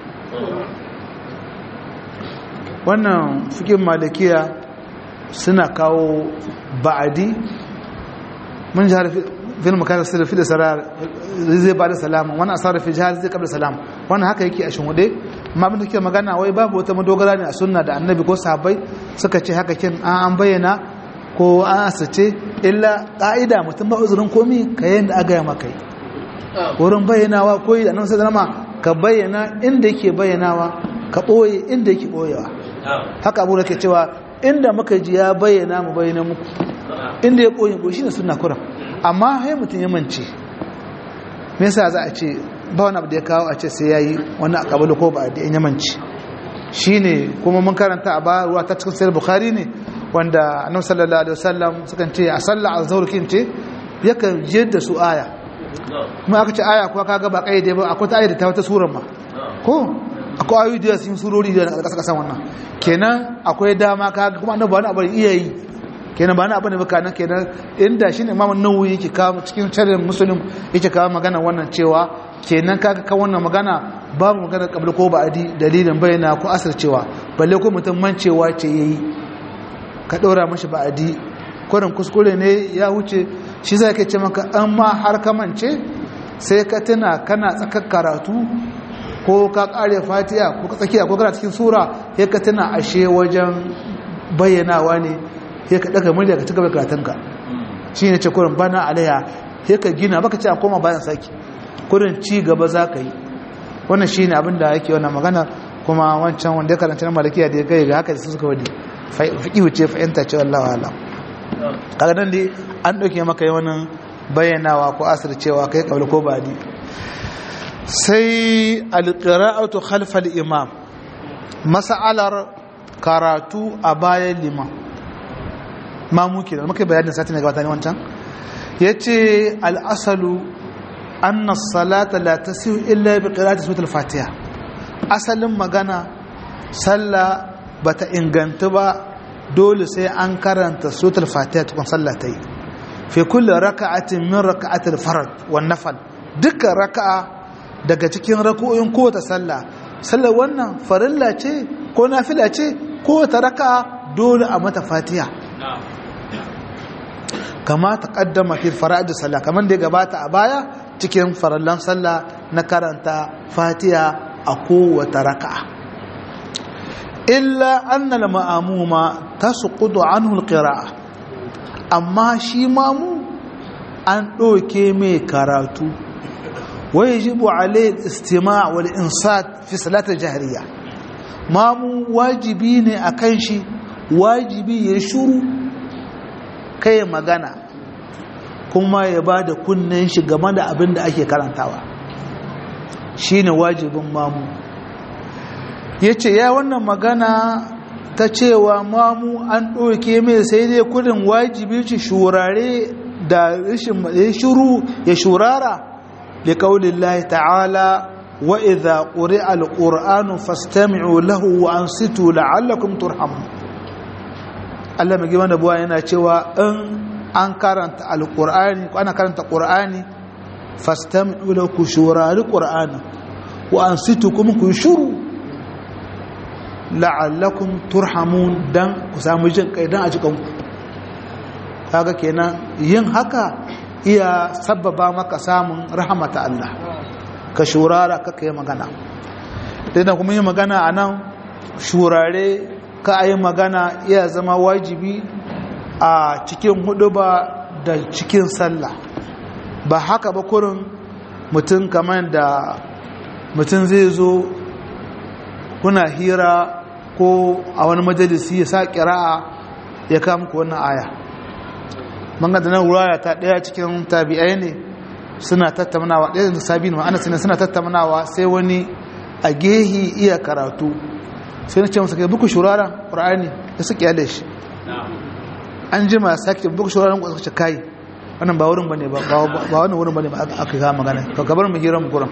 [SPEAKER 1] wannan fikin malikiya suna kawo ba'adi mun ji harfi fil makarar sirri fi da sarar zai ba da salama wani asarar fi jihar zai kabla salam wannan haka yake a shinwude amma abin da ke magana wai babu wata madogara ne a sunna da annabi ko sahabbai suka ce haka kin an bayyana ko an asace illa ƙa'ida mutum ba uzurin komi ka yi da aga maka yi wurin bayyanawa ko yi da nan sai zama ka bayyana inda yake bayyanawa ka ɓoye inda yake ɓoyewa haka abu da ke cewa inda muka ji ya bayyana mu bayyana muku inda ya ɓoye ko shi ne suna kura amma hai mutum ya mance me yasa za a ce ba wani abu da ya kawo a ce sai ya yi wani akabalu ko ba da ya mance shi ne kuma mun karanta a ba ruwa ta cikin sayar bukhari ne wanda annabi sallallahu alaihi wasallam sukan ce a sallah azhar kin ce yakan jiyar da su aya kuma aka ce aya kuwa kaga ba kaide ba akwai ta aya da ta wata surar ma ko akwai ayoyi da sun surori da ƙasa ƙasan wannan kenan akwai dama ka kuma annabi wani abu iya yi kenan ba na abu ne baka nan kenan inda shi ne imamun nawawi yake kawo cikin sharhin muslim yake kawo magana wannan cewa kenan kaga ka wannan magana babu magana kabla ko ba'adi dalilin bayyana ko asar cewa balle ko mutum mancewa ce yayi ka ɗora mashi ba'adi kurin kuskure ne ya wuce shi zai ke ce maka an ma har ka mance sai ka tuna kana tsakar karatu ko ka ƙare fatiya ko ka tsakiya ko kana cikin sura sai ka tuna ashe wajen bayyanawa ne sai ka daga murya ka ci gaba karatunka shi ne ce kurin bana alaiya sai ka gina baka ce a koma bayan saki kurin ci gaba za ka yi wannan shi ne abin da yake wannan magana kuma wancan wanda ya karanta na malakiya da ya gaya ga haka da su suka wadi fiƙi wuce fahimta ce wallahu alam kaga nan dai an ɗauke maka yi wani bayyanawa ko asir cewa kai kabla ko badi sai alƙira'atu khalfal imam mas'alar karatu a bayan liman mamu kenan muka bayanin sati ne gabata ne wancan yace al-asalu anna as-salata la tasihu illa bi qira'ati suratul fatiha asalin magana sallah bata inganta ba dole sai an karanta suratul fatiha tukun sallah ta yi fi kulli raka'atin min raka'atil farad wan nafal dukkan raka'a daga cikin rak'o'in kowace sallah sallar wannan farilla ce ko nafila ce kowace raka'a dole a mata fatiha kama taqaddama fi fara'id sallah kaman da ya gabata a baya cikin farallan sallah na karanta fatiha a kowace raka'a illa annal ma'amuma tasqutu anhu alqira'a amma shi mamu an doke mai karatu wajibu alayhi istima' wal insat fi salatil jahriya mamu wajibi ne akan shi wajibi ya shuru kai magana kuma ya bada kunnen shi game da abin da ake karantawa shine wajibin mamu ya ce ya wannan magana ta cewa mamu an ɗauke mai sai dai kudin wajibi ci shurare da rashin shuru ya shurara da ƙaunin lahi ta'ala wa idha ƙuri al'ur'anu fastami'u lahu wa an situ la'allakum turhamu Allah mai gima da buwa yana cewa in an karanta al'ur'ani ko ana karanta ƙur'ani fastami'u lahu ku shurari ƙur'ani wa an situ kuma ku shuru la'allakum turhamun dan ku samu jin kai dan a cikin ku kaga kenan yin haka iya sabbaba maka samun rahmata Allah ka shurara ka kai magana dan kuma yin magana anan shurare ka ayi magana iya zama wajibi a cikin huduba da cikin sallah ba haka ba kurin mutum kamar da mutum zai zo kuna hira ko a wani majalisi ya sa ƙira'a ya kama ku wannan aya manga da nan wuraya ta ɗaya cikin tabi'ai ne suna tattaunawa ɗaya da sabi ne ana suna tattaunawa sai wani a gehi iya karatu sai na ce masa kai buku shuraren ƙur'ani da su ƙyale shi an ji ma sake buku shuraren ƙwararwa ce kai wannan ba wurin bane ba ba wannan wurin bane ba aka ga magana to gabar mu hirar mu gurin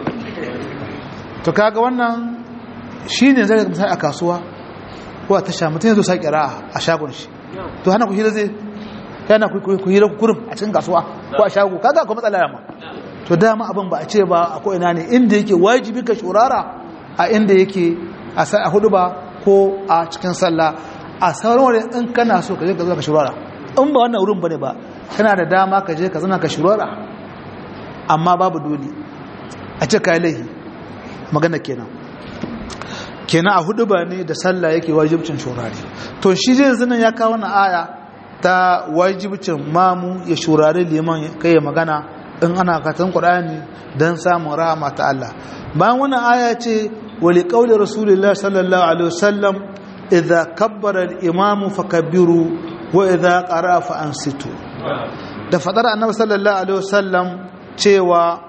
[SPEAKER 1] to kaga wannan shine zai ga a kasuwa ko a tasha mutum ya zo sa kira a shagon shi to hana ku hira zai yana ku hira kurum a cikin kasuwa ko a shago kaga ko matsala yamma to dama abin ba a ce ba a ko ina ne inda yake wajibi ka shurara a inda yake a hudu ba ko a cikin sallah a sauran wani in kana so ka je ka zo ka shurara in ba wannan wurin bane ba kana da dama ka je ka zana ka shurara amma babu dole a ce kai laihi magana kenan kenan a hudu ba ne da sallah yake wajibcin shurari to shi zai zinan ya kawo na aya ta wajibcin mamu ya shurari liman kai ya magana in ana katon qur'ani dan samun rahama ta Allah bayan wannan aya ce wali qauli rasulullah sallallahu alaihi wasallam idza kabbara al-imam fakabbiru wa idza qara fa ansitu da fadar annabi sallallahu alaihi wasallam cewa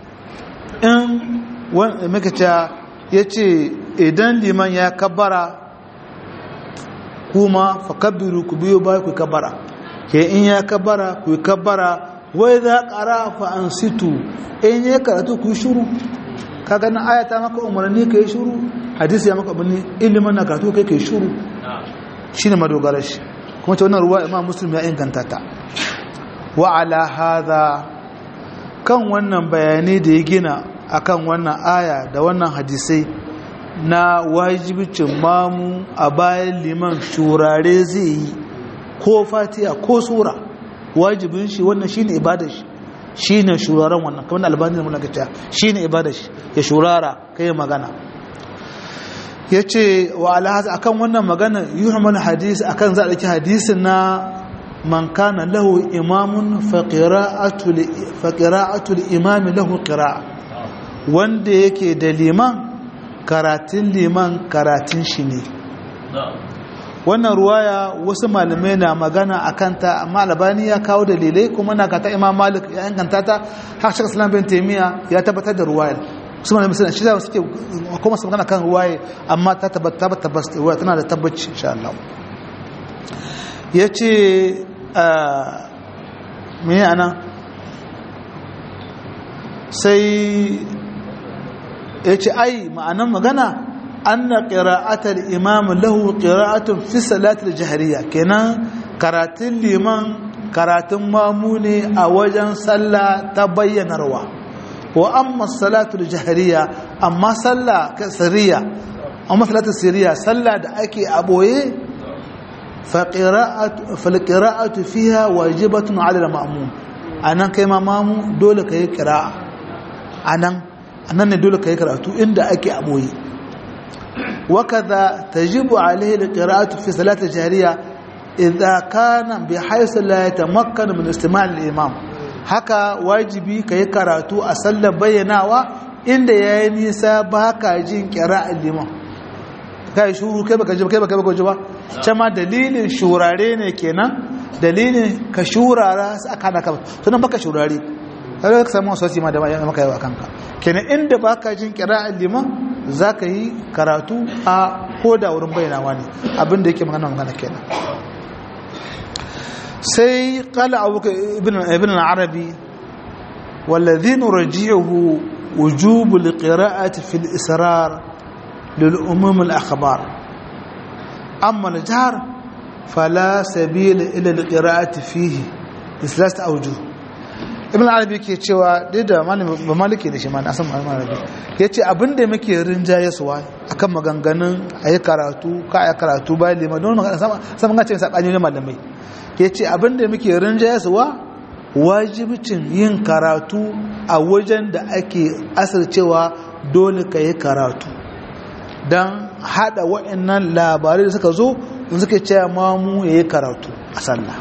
[SPEAKER 1] in wanda muka ya ce idan liman ya kabbara kuma fakabbiru ku biyo ba ku kabbara ke in ya kabbara ku kabbara wai za ƙara fa an situ in ya karatu ku shuru kaga na ayata maka umarni ka yi shuru hadisi ya maka abin ilimin na karatu kai kai shuru shi ne madogarar shi kuma ta wannan ruwa imam muslim ya inganta ta wa ala hadha kan wannan bayanai da ya gina akan wannan aya da wannan hadisai na wajibicin mamu a bayan liman shurare zai yi ko fatiha ko sura wajibin shi wannan shine ibadar shi shine shuraren wannan kamar albani mun ga ta shine ibadar shi ya shurara kai magana yace wa alhaza akan wannan magana yuhmal hadis akan za a dauki hadisin na man kana lahu imamun fa qira'atu fa qira'atu al-imam lahu qira'a wanda yake da liman karatun liman karatun shi ne wannan ruwaya wasu malamai na magana a kanta amma albani ya kawo dalilai kuma na kata imam malik ya inganta ta har shaka salam bin taimiyya ya tabbatar da ruwayar su malamai suna shi zama suke kuma su magana kan ruwaye amma ta tabbatar ruwaya tana da tabbaci insha Allah ya ce me ana sai ya ce ai ma'anan magana anna qira'atul imam lahu qira'atun fi salatil jahriya kenan karatun liman karatun mamu ne a wajen sallah ta bayyanarwa wa amma salatul jahriya amma sallah sirriya amma salatul sirriya sallah da ake a boye fa qira'atu fal qira'atu fiha wajibatun 'ala al-ma'mum anan kai ma mamu dole kai qira'a anan anan ne dole kai karatu inda ake a boye وكذا تجب عليه القراءة في صلاة الجهرية إذا كان بحيث لا يتمكن من استماع الإمام haka wajibi ka yi karatu a sallar bayyanawa inda ya yi nisa ba ka jin kira liman ka yi shuru kai baka ji kai baka ji ba can ma dalilin shurare ne kenan dalilin ka shurara su aka hana ka tunan baka shurare kaga ka samu wasu ma da maka yau a kanka kenan inda baka jin kira liman za ka yi karatu a koda wurin bayyanawa ne abinda yake magana magana kenan sai kala abuka ibn al-arabi والذي نرجعه وجوب القراءة في الإسرار للأمم الأخبار أما الجهر فلا سبيل إلى القراءة فيه بثلاثة أوجه ibn arabi ke cewa dai da ba maliki da shi ma na san arabi ya ce abinda muke rinjaye suwa akan maganganun a yi karatu ka a yi karatu bayan lima don magana sama ga ce saɓani ne malamai ya ce abinda muke rinjaye suwa wajibcin yin karatu a wajen da ake asircewa dole ka yi karatu don haɗa waɗannan labarai da suka zo in suka ce mamu ya yi karatu a sallah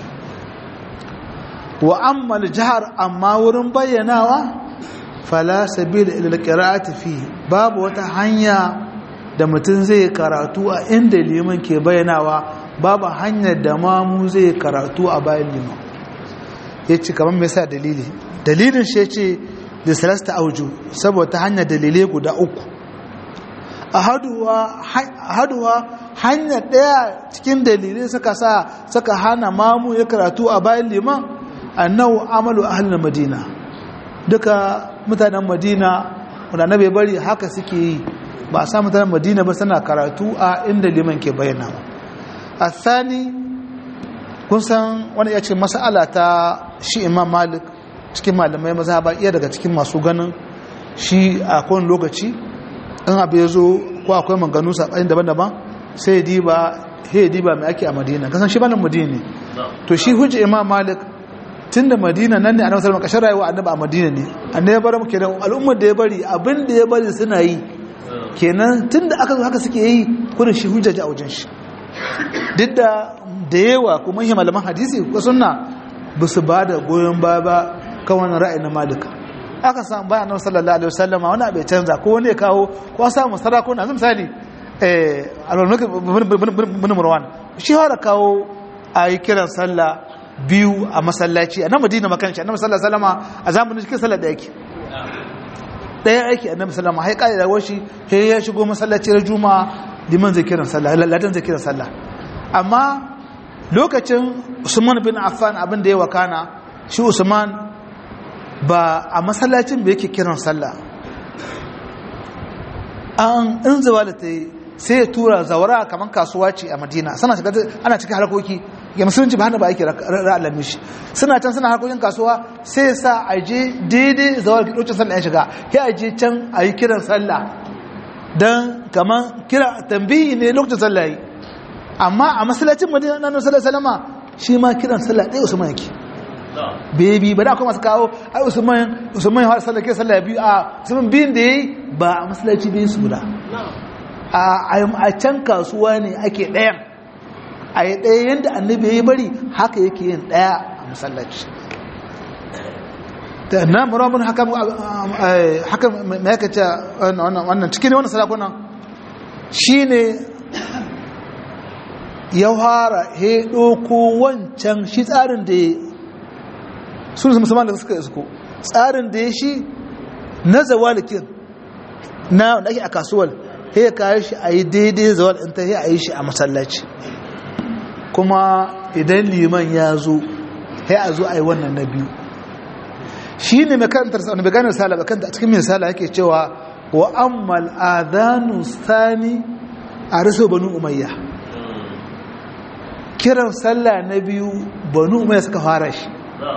[SPEAKER 1] wa amma jihar amma wurin bayyanawa fala sabila ila alqira'ati fi babu wata hanya da mutum zai karatu a inda liman ke bayyanawa babu hanyar da mamu zai karatu a bayan liman yace kaman me yasa dalili dalilin shi yace da salasta auju saboda hanyar dalilai guda uku ahaduwa ahaduwa hanya daya cikin dalilai suka sa suka hana mamu ya karatu a bayan liman annahu amalu ahlul madina duka mutanen madina wanda bai bari haka suke yi ba a sa mutanen madina ba suna karatu a inda liman ke bayyana a thani kun san wani ya ce mas'ala ta shi imam malik cikin malamai maza ba iya daga cikin masu ganin shi a kowane lokaci in abu ya zo ko akwai maganu saɓani daban-daban sai diba he diba mai ake a madina kasan shi banin madina ne to shi hujja imam malik tun da madina nan ne a nasarar makashar rayuwa annaba a madina ne annaba ya bari muke da al'ummar da ya bari abin da ya bari suna yi kenan tun da aka zo haka suke yi kudin shi hujjaji a wajen shi duk da da yawa kuma yi malaman hadisi ko sunna ba su ba da goyon baya ba kan wani ra'ayi na malika aka samu bayan annabi sallallahu alaihi wasallam wani abu ya canza ko wani ya kawo ko an samu sarakuna yanzu misali eh al-mulk bin marwan shi fara kawo a yi kiran sallah biyu a masallaci a nan madina makanci annabi sallallahu alaihi wasallam a zamanin cikin sallar da yake daya aiki annabi sallallahu alaihi wasallam da washi he ya shigo masallaci na juma'a liman zai kiran sallah ladan zai kiran sallah amma lokacin Usman bin Affan abin da ya wakana shi Usman ba a masallacin da yake kiran sallah an in zawali ta yi sai ya tura zawara kamar kasuwa ce a madina suna shiga ana cikin harkoki ya musulunci ba hannu ba ake ra'alami shi suna can suna harkokin kasuwa sai sa a je daidai zawar lokacin sallah ya shiga ya a je can a yi kiran sallah don kamar kira tambayi ne lokacin sallah yi amma a masallacin madina na sallah salama shi ma kiran sallah ɗaya usman yake bebi ba da akwai masu kawo ai usman usman ya sallah ke sallah biyu a usman biyun da yayi ba a masallaci biyun su guda a can kasuwa ne ake ɗayan a yi ɗaya yadda annabi ya yi bari haka yake yin ɗaya a masallaci ta na murabun haka mai yaka ce wannan cikin wannan sarakunan shi ne ya fara he ɗoko wancan shi tsarin da ya sun su musamman da suka isko tsarin da ya shi na zawalikin na wanda ake a kasuwar ya kayi shi a yi daidai zawal in ta yi a yi shi a masallaci kuma idan liman ya zo ya a zo a yi wannan na biyu shi ne makarantar sa wani ganin sala bakanta a cikin min sala yake cewa wa ammal adhanu sani a rasu banu umayya kiran sallah na biyu banu umayya suka fara shi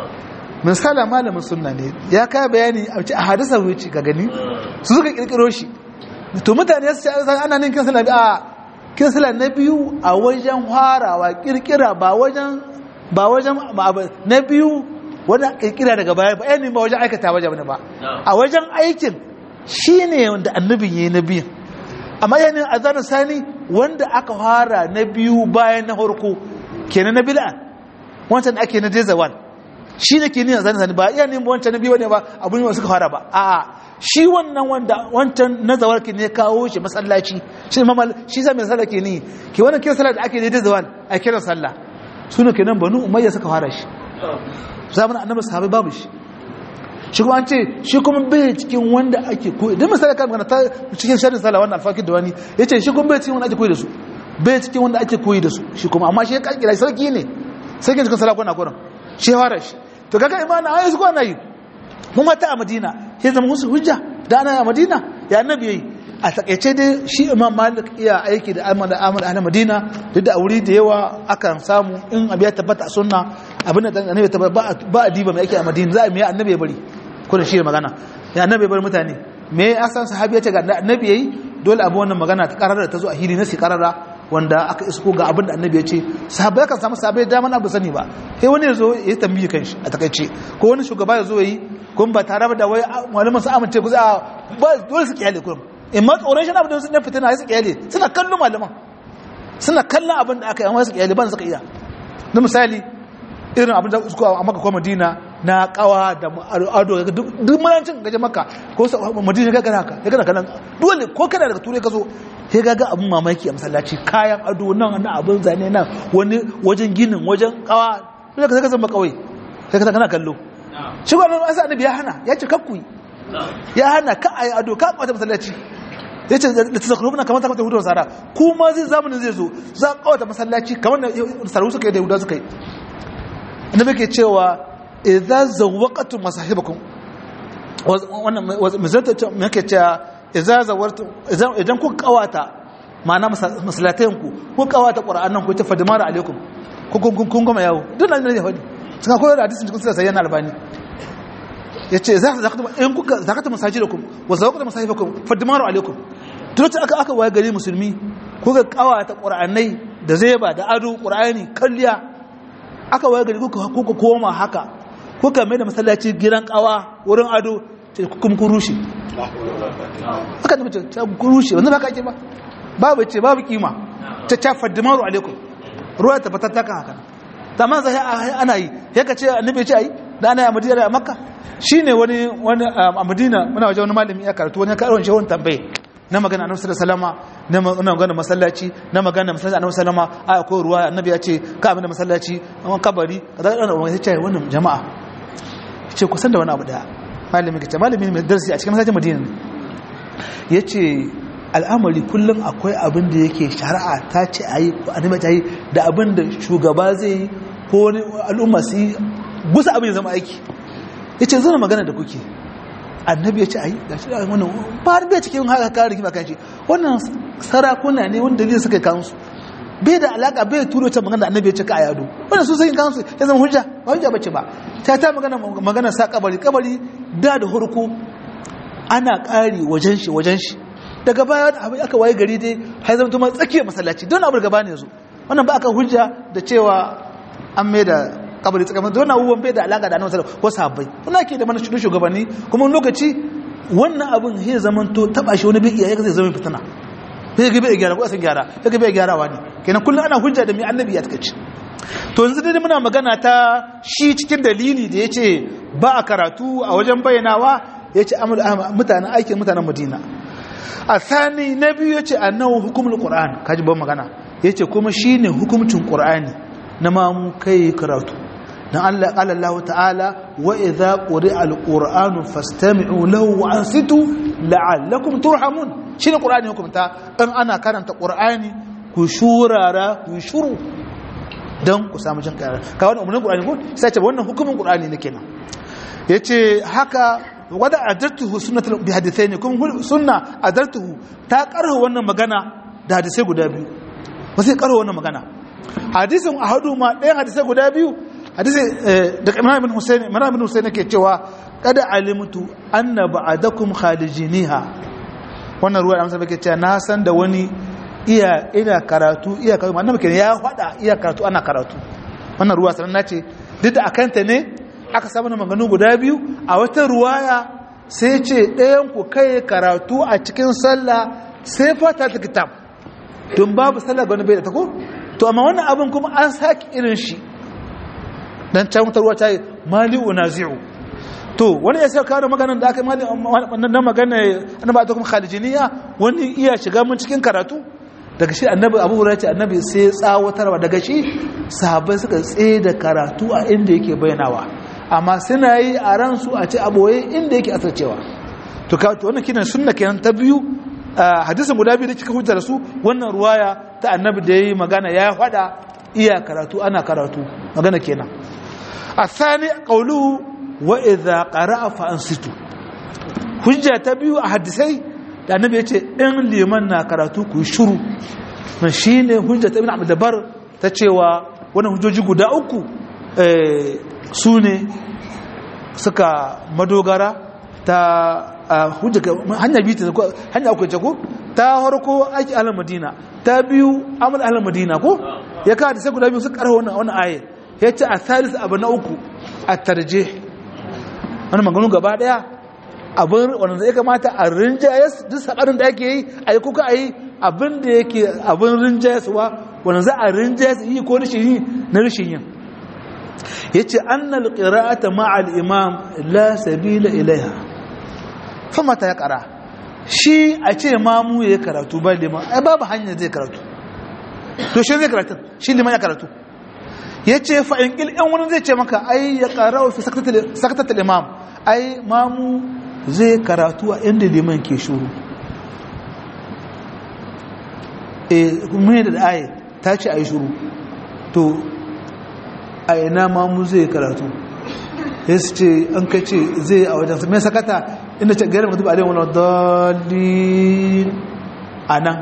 [SPEAKER 1] min sala malamin sunna ne ya kai bayani a hadisa wuce ga gani su suka kirkiro shi to mutane su ce ana nin kin sallah a kin sallah na biyu a wajen harawa kirkira ba wajen ba wajen na biyu wanda kirkira daga baya ba yayin ba wajen aikata wajen ba a wajen aikin shine wanda annabin yayi na biyu amma yayin azanin sani wanda aka fara na biyu bayan na farko kenan na bid'a wancan da ake na jazawal shi ne ke niyan azanin sani ba iya ne wancan na biyu ne ba abun yi suka fara ba a'a shi wannan wanda wancan nazawar ke ne kawo shi masallaci shi mamal shi zai mai sallah ke ni ke wannan kiran sallah da ake ne da zawal a kiran sallah suna kenan banu umayya suka fara shi zamanin annabi sahabbai babu shi shi kuma an ce shi kuma bai cikin wanda ake koyi dan misali kan magana ta cikin sharrin sallah wannan alfaqid da wani yace shi kuma bai cikin wanda ake koyi da su bai cikin wanda ake koyi da su shi kuma amma shi ya kalkira sarki ne sarki cikin sallah kuna kuran shi fara shi to kaga imani ayi su kwana yi mu mata a madina ya zama musu hujja da ana a madina ya annabi yayi a takaice dai shi imam malik iya aiki da amal amal a madina duk da wuri da yawa akan samu in abu ya tabbata a sunna abin da annabi tabbata ba a diba mai aiki a madina za a mai annabi ya bari kuna shi magana ya annabi ya bari mutane me asan sahabi ya ce ga annabi yayi dole abu wannan magana ta karara ta zo a hili na si karara wanda aka isko ga abin da annabi ya ce sahabbai kan samu sahabbai da man abu sani ba sai wani ya zo ya tambayi kanshi a takaice ko wani shugaba ya zo yi kun ba tare da wai malaman su amince ku za ba dole su kiyale kurum in ma tsoron shi abin da su ne fitina su kiyale suna kallon malaman suna kallon abin da aka yi amma su kiyale ban suka iya na misali irin abin da suka a maka ko madina na kawa da ado duk manancin gaje maka ko madina ga gana ka ya gana kanan dole ko kana daga turai ka zo sai ga abin mamaki a masallaci kayan ado nan na abin zane nan wani wajen ginin wajen kawa sai ka zaka zama kawai sai ka kana kallo shi ba nan asa annabi ya hana ya ce kakku ya hana ka ayi ado ka kwata masallaci ya ce da ta zakurubuna kamar ta kwata hudu sara kuma zai zamanin zai zo za a kawata masallaci kamar da saru suka yi da yahuda suka yi annabi ke cewa idza zawaqatu masahibakum wannan mizanta me yake cewa idza zawartu idan ku kawata ma'ana masallatayen ku ku kawata qur'anan ku ta fadimara alaikum ku kun kun goma yawo duk nan ne fadi suka koyar da hadisin cikin sai yana albani yace za ka zakatu in kuka zakatu masajidakum wa zawaqatu masahibakum fadimara alaikum duk aka aka waye gari musulmi kuka kawata qur'anai da zeba da ado qur'ani kalliya aka waye gari kuka kuka koma haka kuka mai da masallaci giran kawa wurin ado kuma kun rushe aka da mace ta kun rushe wanda ba ka ake ba babu ce babu kima ta ta faddimaru alaikum ruwa ta fatar ta kan haka ta man zai ana yi ya ka ce annabi ce ayi da ana yi a madina a makka shine wani wani a madina muna waje wani malami ya karatu wani karon shi wani tambaye na magana annabi sallallahu alaihi wasallam na magana masallaci na magana masallaci annabi sallallahu alaihi wasallam a ko ruwa annabi ya ce ka abin da masallaci an kabari kaza da wani ce wannan jama'a ce kusan da wani abu daya malami kace malami mai darasi a cikin masallacin madina ya ce al'amari kullum akwai abin da yake shari'a ta ce a yi ko annabi ta yi da abin da shugaba zai yi ko wani al'umma su yi gusa abin ya zama aiki ya ce zana magana da kuke annabi ya ce ayi gashi da wannan ba bai cikin haka kare kima kan shi wannan sarakuna ne wanda zai suka kansu bai da alaka bai turo ta magana da annabi ya ce ka a yado wannan su sai kansu ya zama hujja ba hujja bace ba ta ta magana magana sa kabari kabari da da hurku ana kari wajen shi wajen shi daga baya abin aka waye gari dai har zama tuma tsakiyar masallaci don abu gaba ne yanzu wannan ba aka hujja da cewa an mai da kabari tsakanin don abubuwan bai da alaka da annabi sallallahu ko sahabbai kuna ke da mana shugabanni kuma wani lokaci wannan abin zai zaman to taba shi wani bai iya zai zama fitina sai ga bai gyara ko san gyara sai ga bai gyarawa ne kenan kullum ana hujja da mai annabi ya takace to yanzu dai muna magana ta shi cikin dalili da yace ba a karatu a wajen bayyanawa yace amul mutanen aikin mutanen Madina a sani na biyu yace annahu hukumul qur'an kaji ban magana yace kuma shine hukumcin qur'ani na ma mu kai karatu dan Allah qala Allah ta'ala wa idza quri'a al-qur'anu fastami'u lahu wa ansitu la'allakum turhamun shine qur'ani hukumta in ana karanta qur'ani ku shurara ku shuru dan ku samu jin kayar ka wannan umurnin qur'ani ko sai ce wannan hukumin qur'ani ne kenan yace haka wada adartuhu sunnatul bi hadithaini kuma sunna adartuhu ta karho wannan magana da hadisai guda biyu ba sai karho wannan magana hadisin ahadu ma ɗayan hadisai guda biyu hadisi da Imam ibn Husayn Imam ibn Husayn yake cewa kada alimtu anna ba'adakum khalijiniha wannan ruwa amsa bake cewa na san da wani iya ina karatu iya karatu annabi kenan ya fada iya karatu ana karatu wannan ruwa sanan nace duk da akanta ne aka samu maganganu guda biyu a wata ruwaya sai ce ɗayan ku kai karatu a cikin sallah sai fata ta kitab don babu sallah ga wani bai da ta ko to amma wannan abin kuma an saki irin shi dan can wutar ruwa ta yi mali unazi'u to wani ya sai kawo maganar da aka mali na magana na ba ta kuma khalijiniya wani iya shiga mun cikin karatu daga shi annabi abu hurairah ce annabi sai tsawatarwa daga shi sahabbai suka tsaye da karatu a inda yake bayyanawa amma suna yi a ransu a ce aboye inda yake asircewa to ka to wannan kinan sunna kenan ta biyu hadisin guda biyu da kika hujja da su wannan ruwaya ta annabi da yayi magana ya fada iya karatu ana karatu magana kenan الثاني قوله وإذا قرأ فأنصتوا hujja ta biyu a hadisai da annabi ya ce in liman na karatu ku shuru man shi ne hujja ta ibn abdabar ta cewa wani hujjoji guda uku su ne suka madogara ta hujja hanya biyu ta hanya uku ce ko ta harko aiki ahlul madina ta biyu amal ahlul madina ko ya ka hadisai guda biyu suka karho wannan wannan ayat ya ce a salis abu na uku a tarje wani maganu gaba daya abin wanda ya kamata a rinjayes duk sabarin da ake yi a yi kuka a yi abin da yake abin rinjayeswa wanda za a rinjayes yi ko rashin yi na rashin yin ya ce annal qira'ata ma'al imam la sabila ilaiha fa mata ya kara shi a ce mamu ya karatu ba liman ai babu hanyar zai karatu to shi zai karatu shi liman ya karatu ya ce fa'in ƙil ‘yan wani zai ce maka ai ya ƙara wa fi sakatattun imam ai mamu zai karatu a inda liman ke shuru e kuma da aye ta ce a yi shuru to a ina mamu zai karatu ya su ce an kai ce zai a wajen mai sakata inda ce gairar mutu ba alai wani dalilin a nan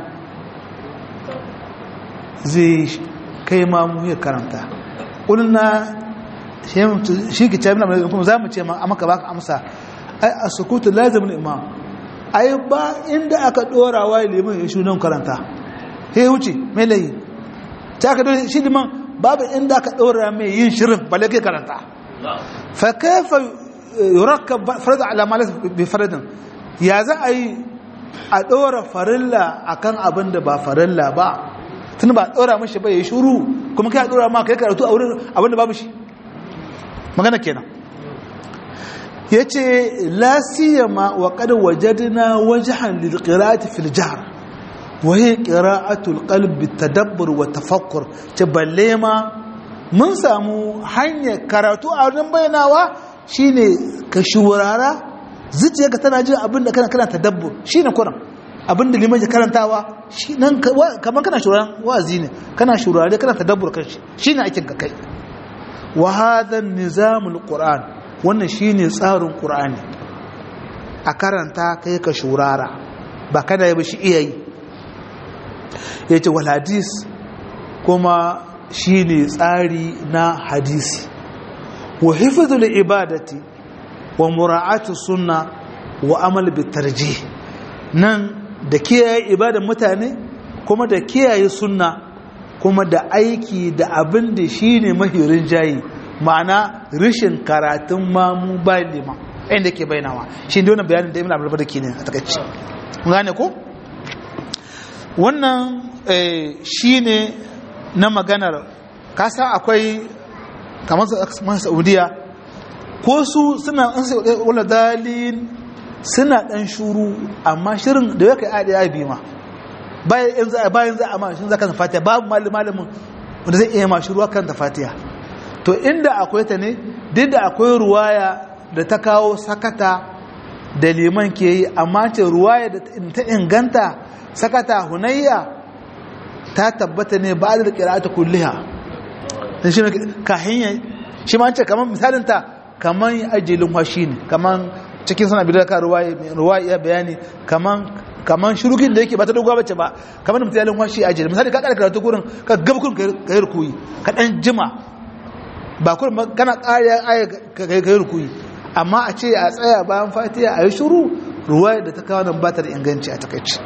[SPEAKER 1] zai kai mamu ya karanta ƙulna shi ki ce mina kuma za mu ce ma maka baka amsa ai a sukutu lazimin imam ai ba inda aka ɗora wa liman ya shi nan karanta he wuce mai layi ta aka ɗora shi liman babu inda aka ɗora mai yin shirin balle kai karanta fa kaifa yurakka farda ala malas bi faradin ya za a yi a ɗora farilla akan abin da ba farilla ba tun ba ɗora mashi ba ya shuru kuma kai ɗora ma kai karatu a wurin abinda babu shi magana kenan ya ce lasiyama wa kada wajadina wajahan lilqira'ati fil jahr wa hiya qira'atul qalbi tadabbur wa tafakkur ce balle ma mun samu hanyar karatu a wurin bayanawa shine ka shurara zuciyarka tana jin abin da kana kana tadabbur shine kuran abin da liman ya karantawa shi nan kamar kana shuraren wa'azi ne kana shurare kana tadabbur kan shi shine aikin ka kai wa hadha nizamul qur'an wannan shine tsarin qur'ani a karanta kai ka shurara ba kada ya bi shi iya yi ya ce wal hadis kuma shi ne tsari na hadisi wa hifizul ibadati wa mura'atu sunna wa amal bitarji nan da kiyaye ibadan mutane kuma da kiyaye sunna kuma da aiki da abin da shi ne mahirin jayi ma'ana rishin karatun mamu bayan liman inda ke bainawa shi ne wannan bayanin da ibn abdul barki ne a takaici gane ko wannan shi ne na maganar kasa akwai kamar saudiya ko su suna wala dalil suna dan shuru amma shirin da ya kai adi ya bi ma bayan za bayan za a ma shin zaka fatiha babu malamin wanda zai iya ma shuru kan da fatiha to inda akwai ta ne duk da akwai ruwaya da ta kawo sakata da liman ke yi amma ce ruwaya da ta inganta sakata hunayya ta tabbata ne ba da qira'atu kulliha dan shi kahin shi ma ce kaman misalin ta kaman ajalin washi ne kaman cikin sana bidar ka ruwaya ya bayani kaman kaman shurugin da yake ba ta dogowa bace ba kaman mutum yalin washi ajalin misali ka kada karatu gurin ka gaba kurin ka yi rukuyi ka dan jima ba kurin kana ƙariya aya ka yi rukuyi amma a ce a tsaya bayan fatiha a yi shuru ruwaya da ta kawo nan ba ta da inganci a takaici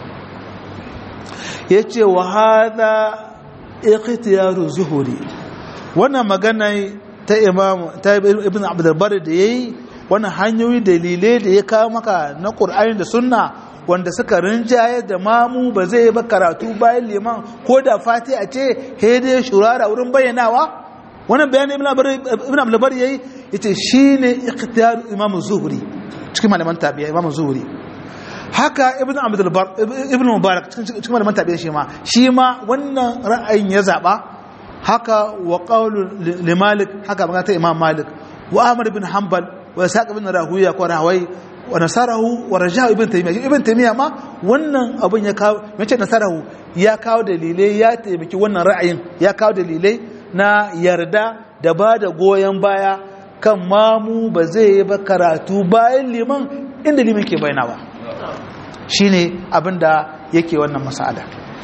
[SPEAKER 1] ya ce wa hada ikhtiyaru zuhuri wannan magana ta imam ta ibn abdulbar da yayi wannan hanyoyi dalilai da ya kawo maka na qur'ani da sunna wanda suka rinjaye da mamu ba zai ba karatu bayan liman ko da fatiha ce hede shurara wurin bayyanawa wannan bayanin ibn abdulbar yayi yace shine ikhtiyaru imam zuhuri cikin malaman tabi'a imam zuhuri haka ibn abdul bar ibn mubarak cikin malaman tabi'a shi ma shi ma wannan ra'ayin ya zaba haka wa qawlu li malik haka magana ta imam malik wa ahmad ibn hanbal wa saq ibn rahuya ko rahawai wa nasarahu wa rajahu ibn taymiya ibn taymiya ma wannan abun ya kawo mace nasarahu ya kawo dalilai ya taimaki wannan ra'ayin ya kawo dalilai na yarda da ba da goyon baya kan mamu ba zai yi ba karatu bayan liman inda liman ke bayyana ba shine abinda yake wannan masala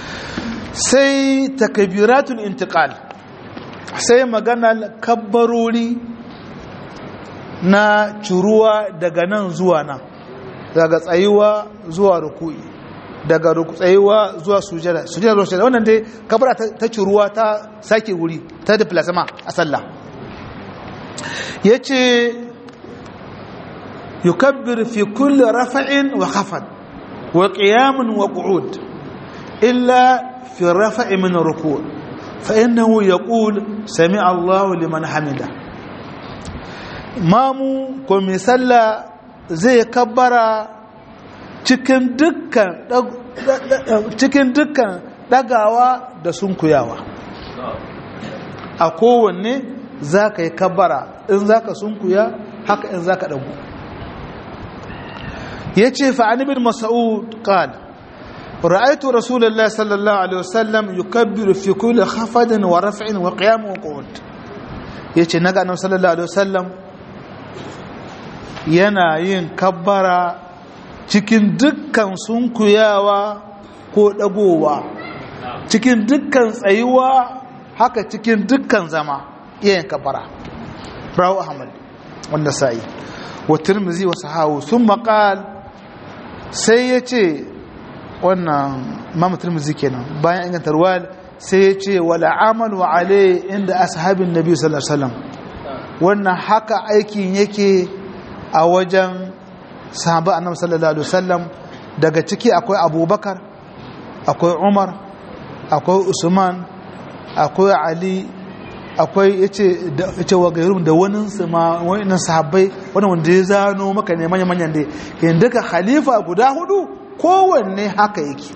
[SPEAKER 1] sai takbiratul intiqal sai magana kabbarori na curuwa daga nan zuwa nan daga tsayuwa zuwa ruku'i daga tsayuwa zuwa sujada sujada zuwa sujada wannan dai kabara ta curuwa ta sake wuri ta diplasma a sallah yace yukabbir fi kulli rafa'in wa khafad وقيام وقعود إلا في الرفع من الركوع فإنه يقول سمع الله لمن حمده mamu ko mai sallah zai kabbara cikin dukkan cikin dukkan dagawa da sunkuyawa a kowanne za ka yi kabbara in za ka sunkuya haka in za ka dagu يجي فعن ابن مسعود قال رأيت رسول الله صلى الله عليه وسلم يكبر في كل خفض ورفع وقيام وقعود يجي نقع النبي صلى الله عليه وسلم yana yin kabbara cikin dukkan sunkuyawa ko dagowa cikin dukkan tsayuwa haka cikin dukkan zama iya yin kabbara rawu ahmad wanda sa'i wa tirmizi wa sahawu sun maƙal sai ya ce wannan mamu tirmizi kenan bayan inganta ruwal sai ya ce wala amalu alai inda ashabin nabi sallallahu alaihi wasallam wannan haka aikin yake a wajen sahaba annabi sallallahu alaihi wasallam daga ciki akwai abubakar akwai umar akwai usman akwai ali akwai yace yace wa gairum da wani ma wannan sahabbai wannan wanda ya zano maka ne manyan manyan dai kin duka khalifa guda hudu kowanne haka yake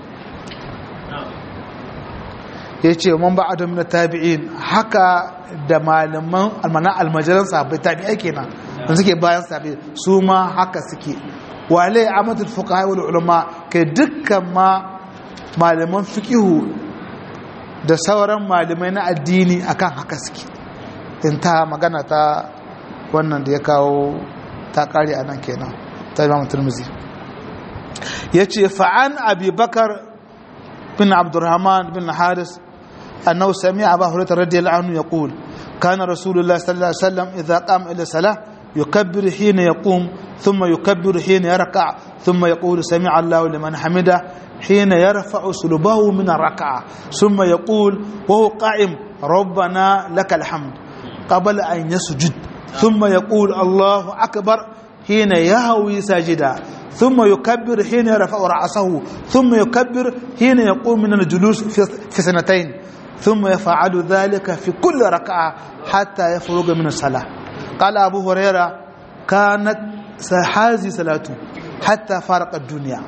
[SPEAKER 1] yace man ba'ada min tabi'in haka da malaman almana almajalan sahabbai tabi'ai kenan wanda suke bayan sahabbai su ma haka suke wale amatul fuqaha wal ulama kai dukkan ma malaman fiqihu da sauran malamai na addini akan haka suke in ta magana ta wannan da ya kawo ta kare a nan kenan ta imam turmuzi ya ce fa'an abubakar bin abdurrahman bin haris annahu sami abu hurairah radiyallahu anhu yaqul kana rasulullah sallallahu alaihi wasallam idza qama ila salah يكبر حين يقوم ثم يكبر حين يركع ثم يقول سمع الله لمن حمده حين يرفع سلبه من الركعة ثم يقول وهو قائم ربنا لك الحمد قبل أن يسجد ثم يقول الله أكبر حين يهوي ساجدا ثم يكبر حين يرفع رأسه ثم يكبر حين يقوم من الجلوس في سنتين ثم يفعل ذلك في كل ركعة حتى يفرغ من الصلاة قال أبو هريرة كانت هذه صلاته حتى فارق الدنيا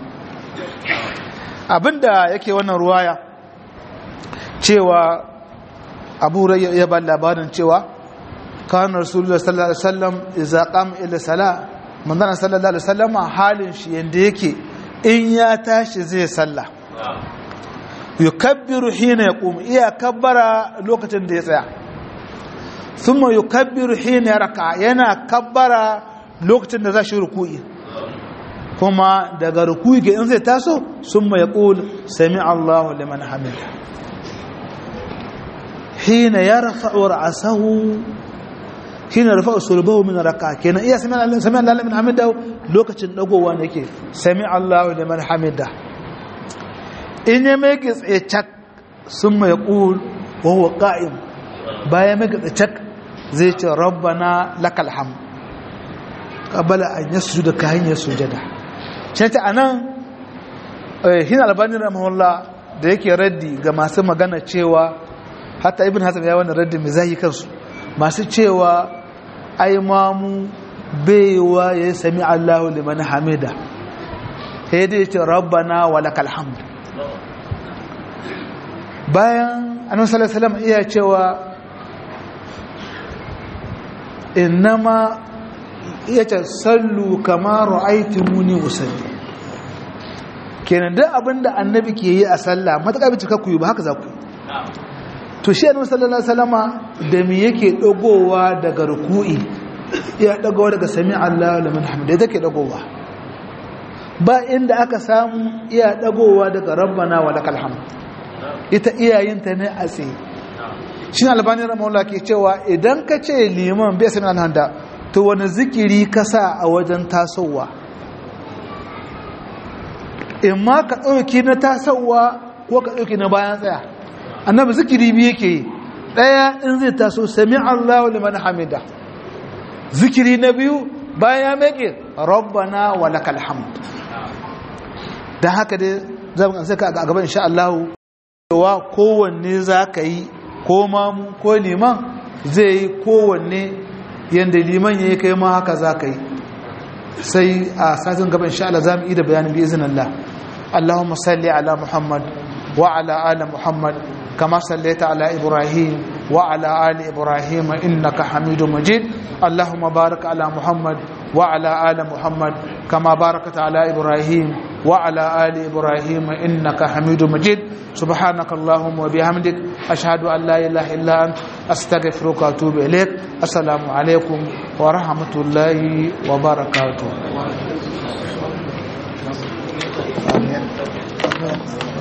[SPEAKER 1] abinda yake wannan ruwaya cewa abu ya ba labarin cewa kan rasulullah sallallahu alaihi wasallam idza qama ila sala manzon sallallahu alaihi wasallam halin shi yanda yake in ya tashi zai sallah yukabbiru hina yaqum iya kabbara lokacin da ya tsaya thumma yukabbiru hina yarka yana kabbara lokacin da za shi ruku'i kuma daga ruku'i ga in zai taso summa yaqul sami Allahu liman hamida hina yarfa'u ra'sahu hina yarfa'u sulbahu min raka kenan iya sami Allah sami Allah liman hamida lokacin dagowa ne yake sami Allahu liman hamida in ya mai tsaye cak summa yaqul wa huwa qa'im bayan mai tsaye cak zai ce rabbana lakal hamd qabala an yasjuda ka hanyar sujada shi ta anan hin albani rahimahullah da yake raddi ga masu magana cewa hatta ibn hasan ya wannan raddi mai zahi kansu masu cewa ai mamu baiwa ya sami Allahu liman hamida sai dai ce rabbana wa lakal hamd bayan annabi sallallahu alaihi wasallam iya cewa innama iya ce sallu kama ra'aytumuni usalli kenan duk abinda annabi ke yi a sallah mataka bi cika ku yi ba haka za ku yi to shi annabi sallallahu alaihi wasallama da me yake dagowa daga ruku'i ya dagowa daga sami Allahu liman hamida take dagowa ba inda aka samu iya dagowa daga rabbana wa lakal hamd ita iyayinta ne a tsaye shi albani rahimahullah ke cewa idan ka ce liman bai sami alhanda to wani zikiri ka sa a wajen tasowa in ma ka ɗauki na tasowa ko ka ɗauki na bayan tsaya annabi zikiri biyu yake yi ɗaya in zai taso sami allahu liman hamida zikiri na biyu bayan ya meke rabbana wa lakal hamd don haka dai zama kan saka a gaban insha Allah cewa kowanne za ka yi ko mamu ko liman zai yi kowanne yadda liman ya yi kai ma haka za ka yi sai a satin gaban insha Allah za mu yi da bayanin bi izinin Allah Allahumma salli ala Muhammad wa ala ali Muhammad kama sallaita ala Ibrahim wa ala ali Ibrahim innaka Hamidum Majid Allahumma barik ala Muhammad wa ala ali Muhammad kama barakta ala Ibrahim wa ala ali Ibrahim innaka Hamidum Majid سبحانك اللهم وبحمدك أشهد أن لا إله إلا أنت أستغفرك وأتوب إليك السلام عليكم ورحمة الله وبركاته آمين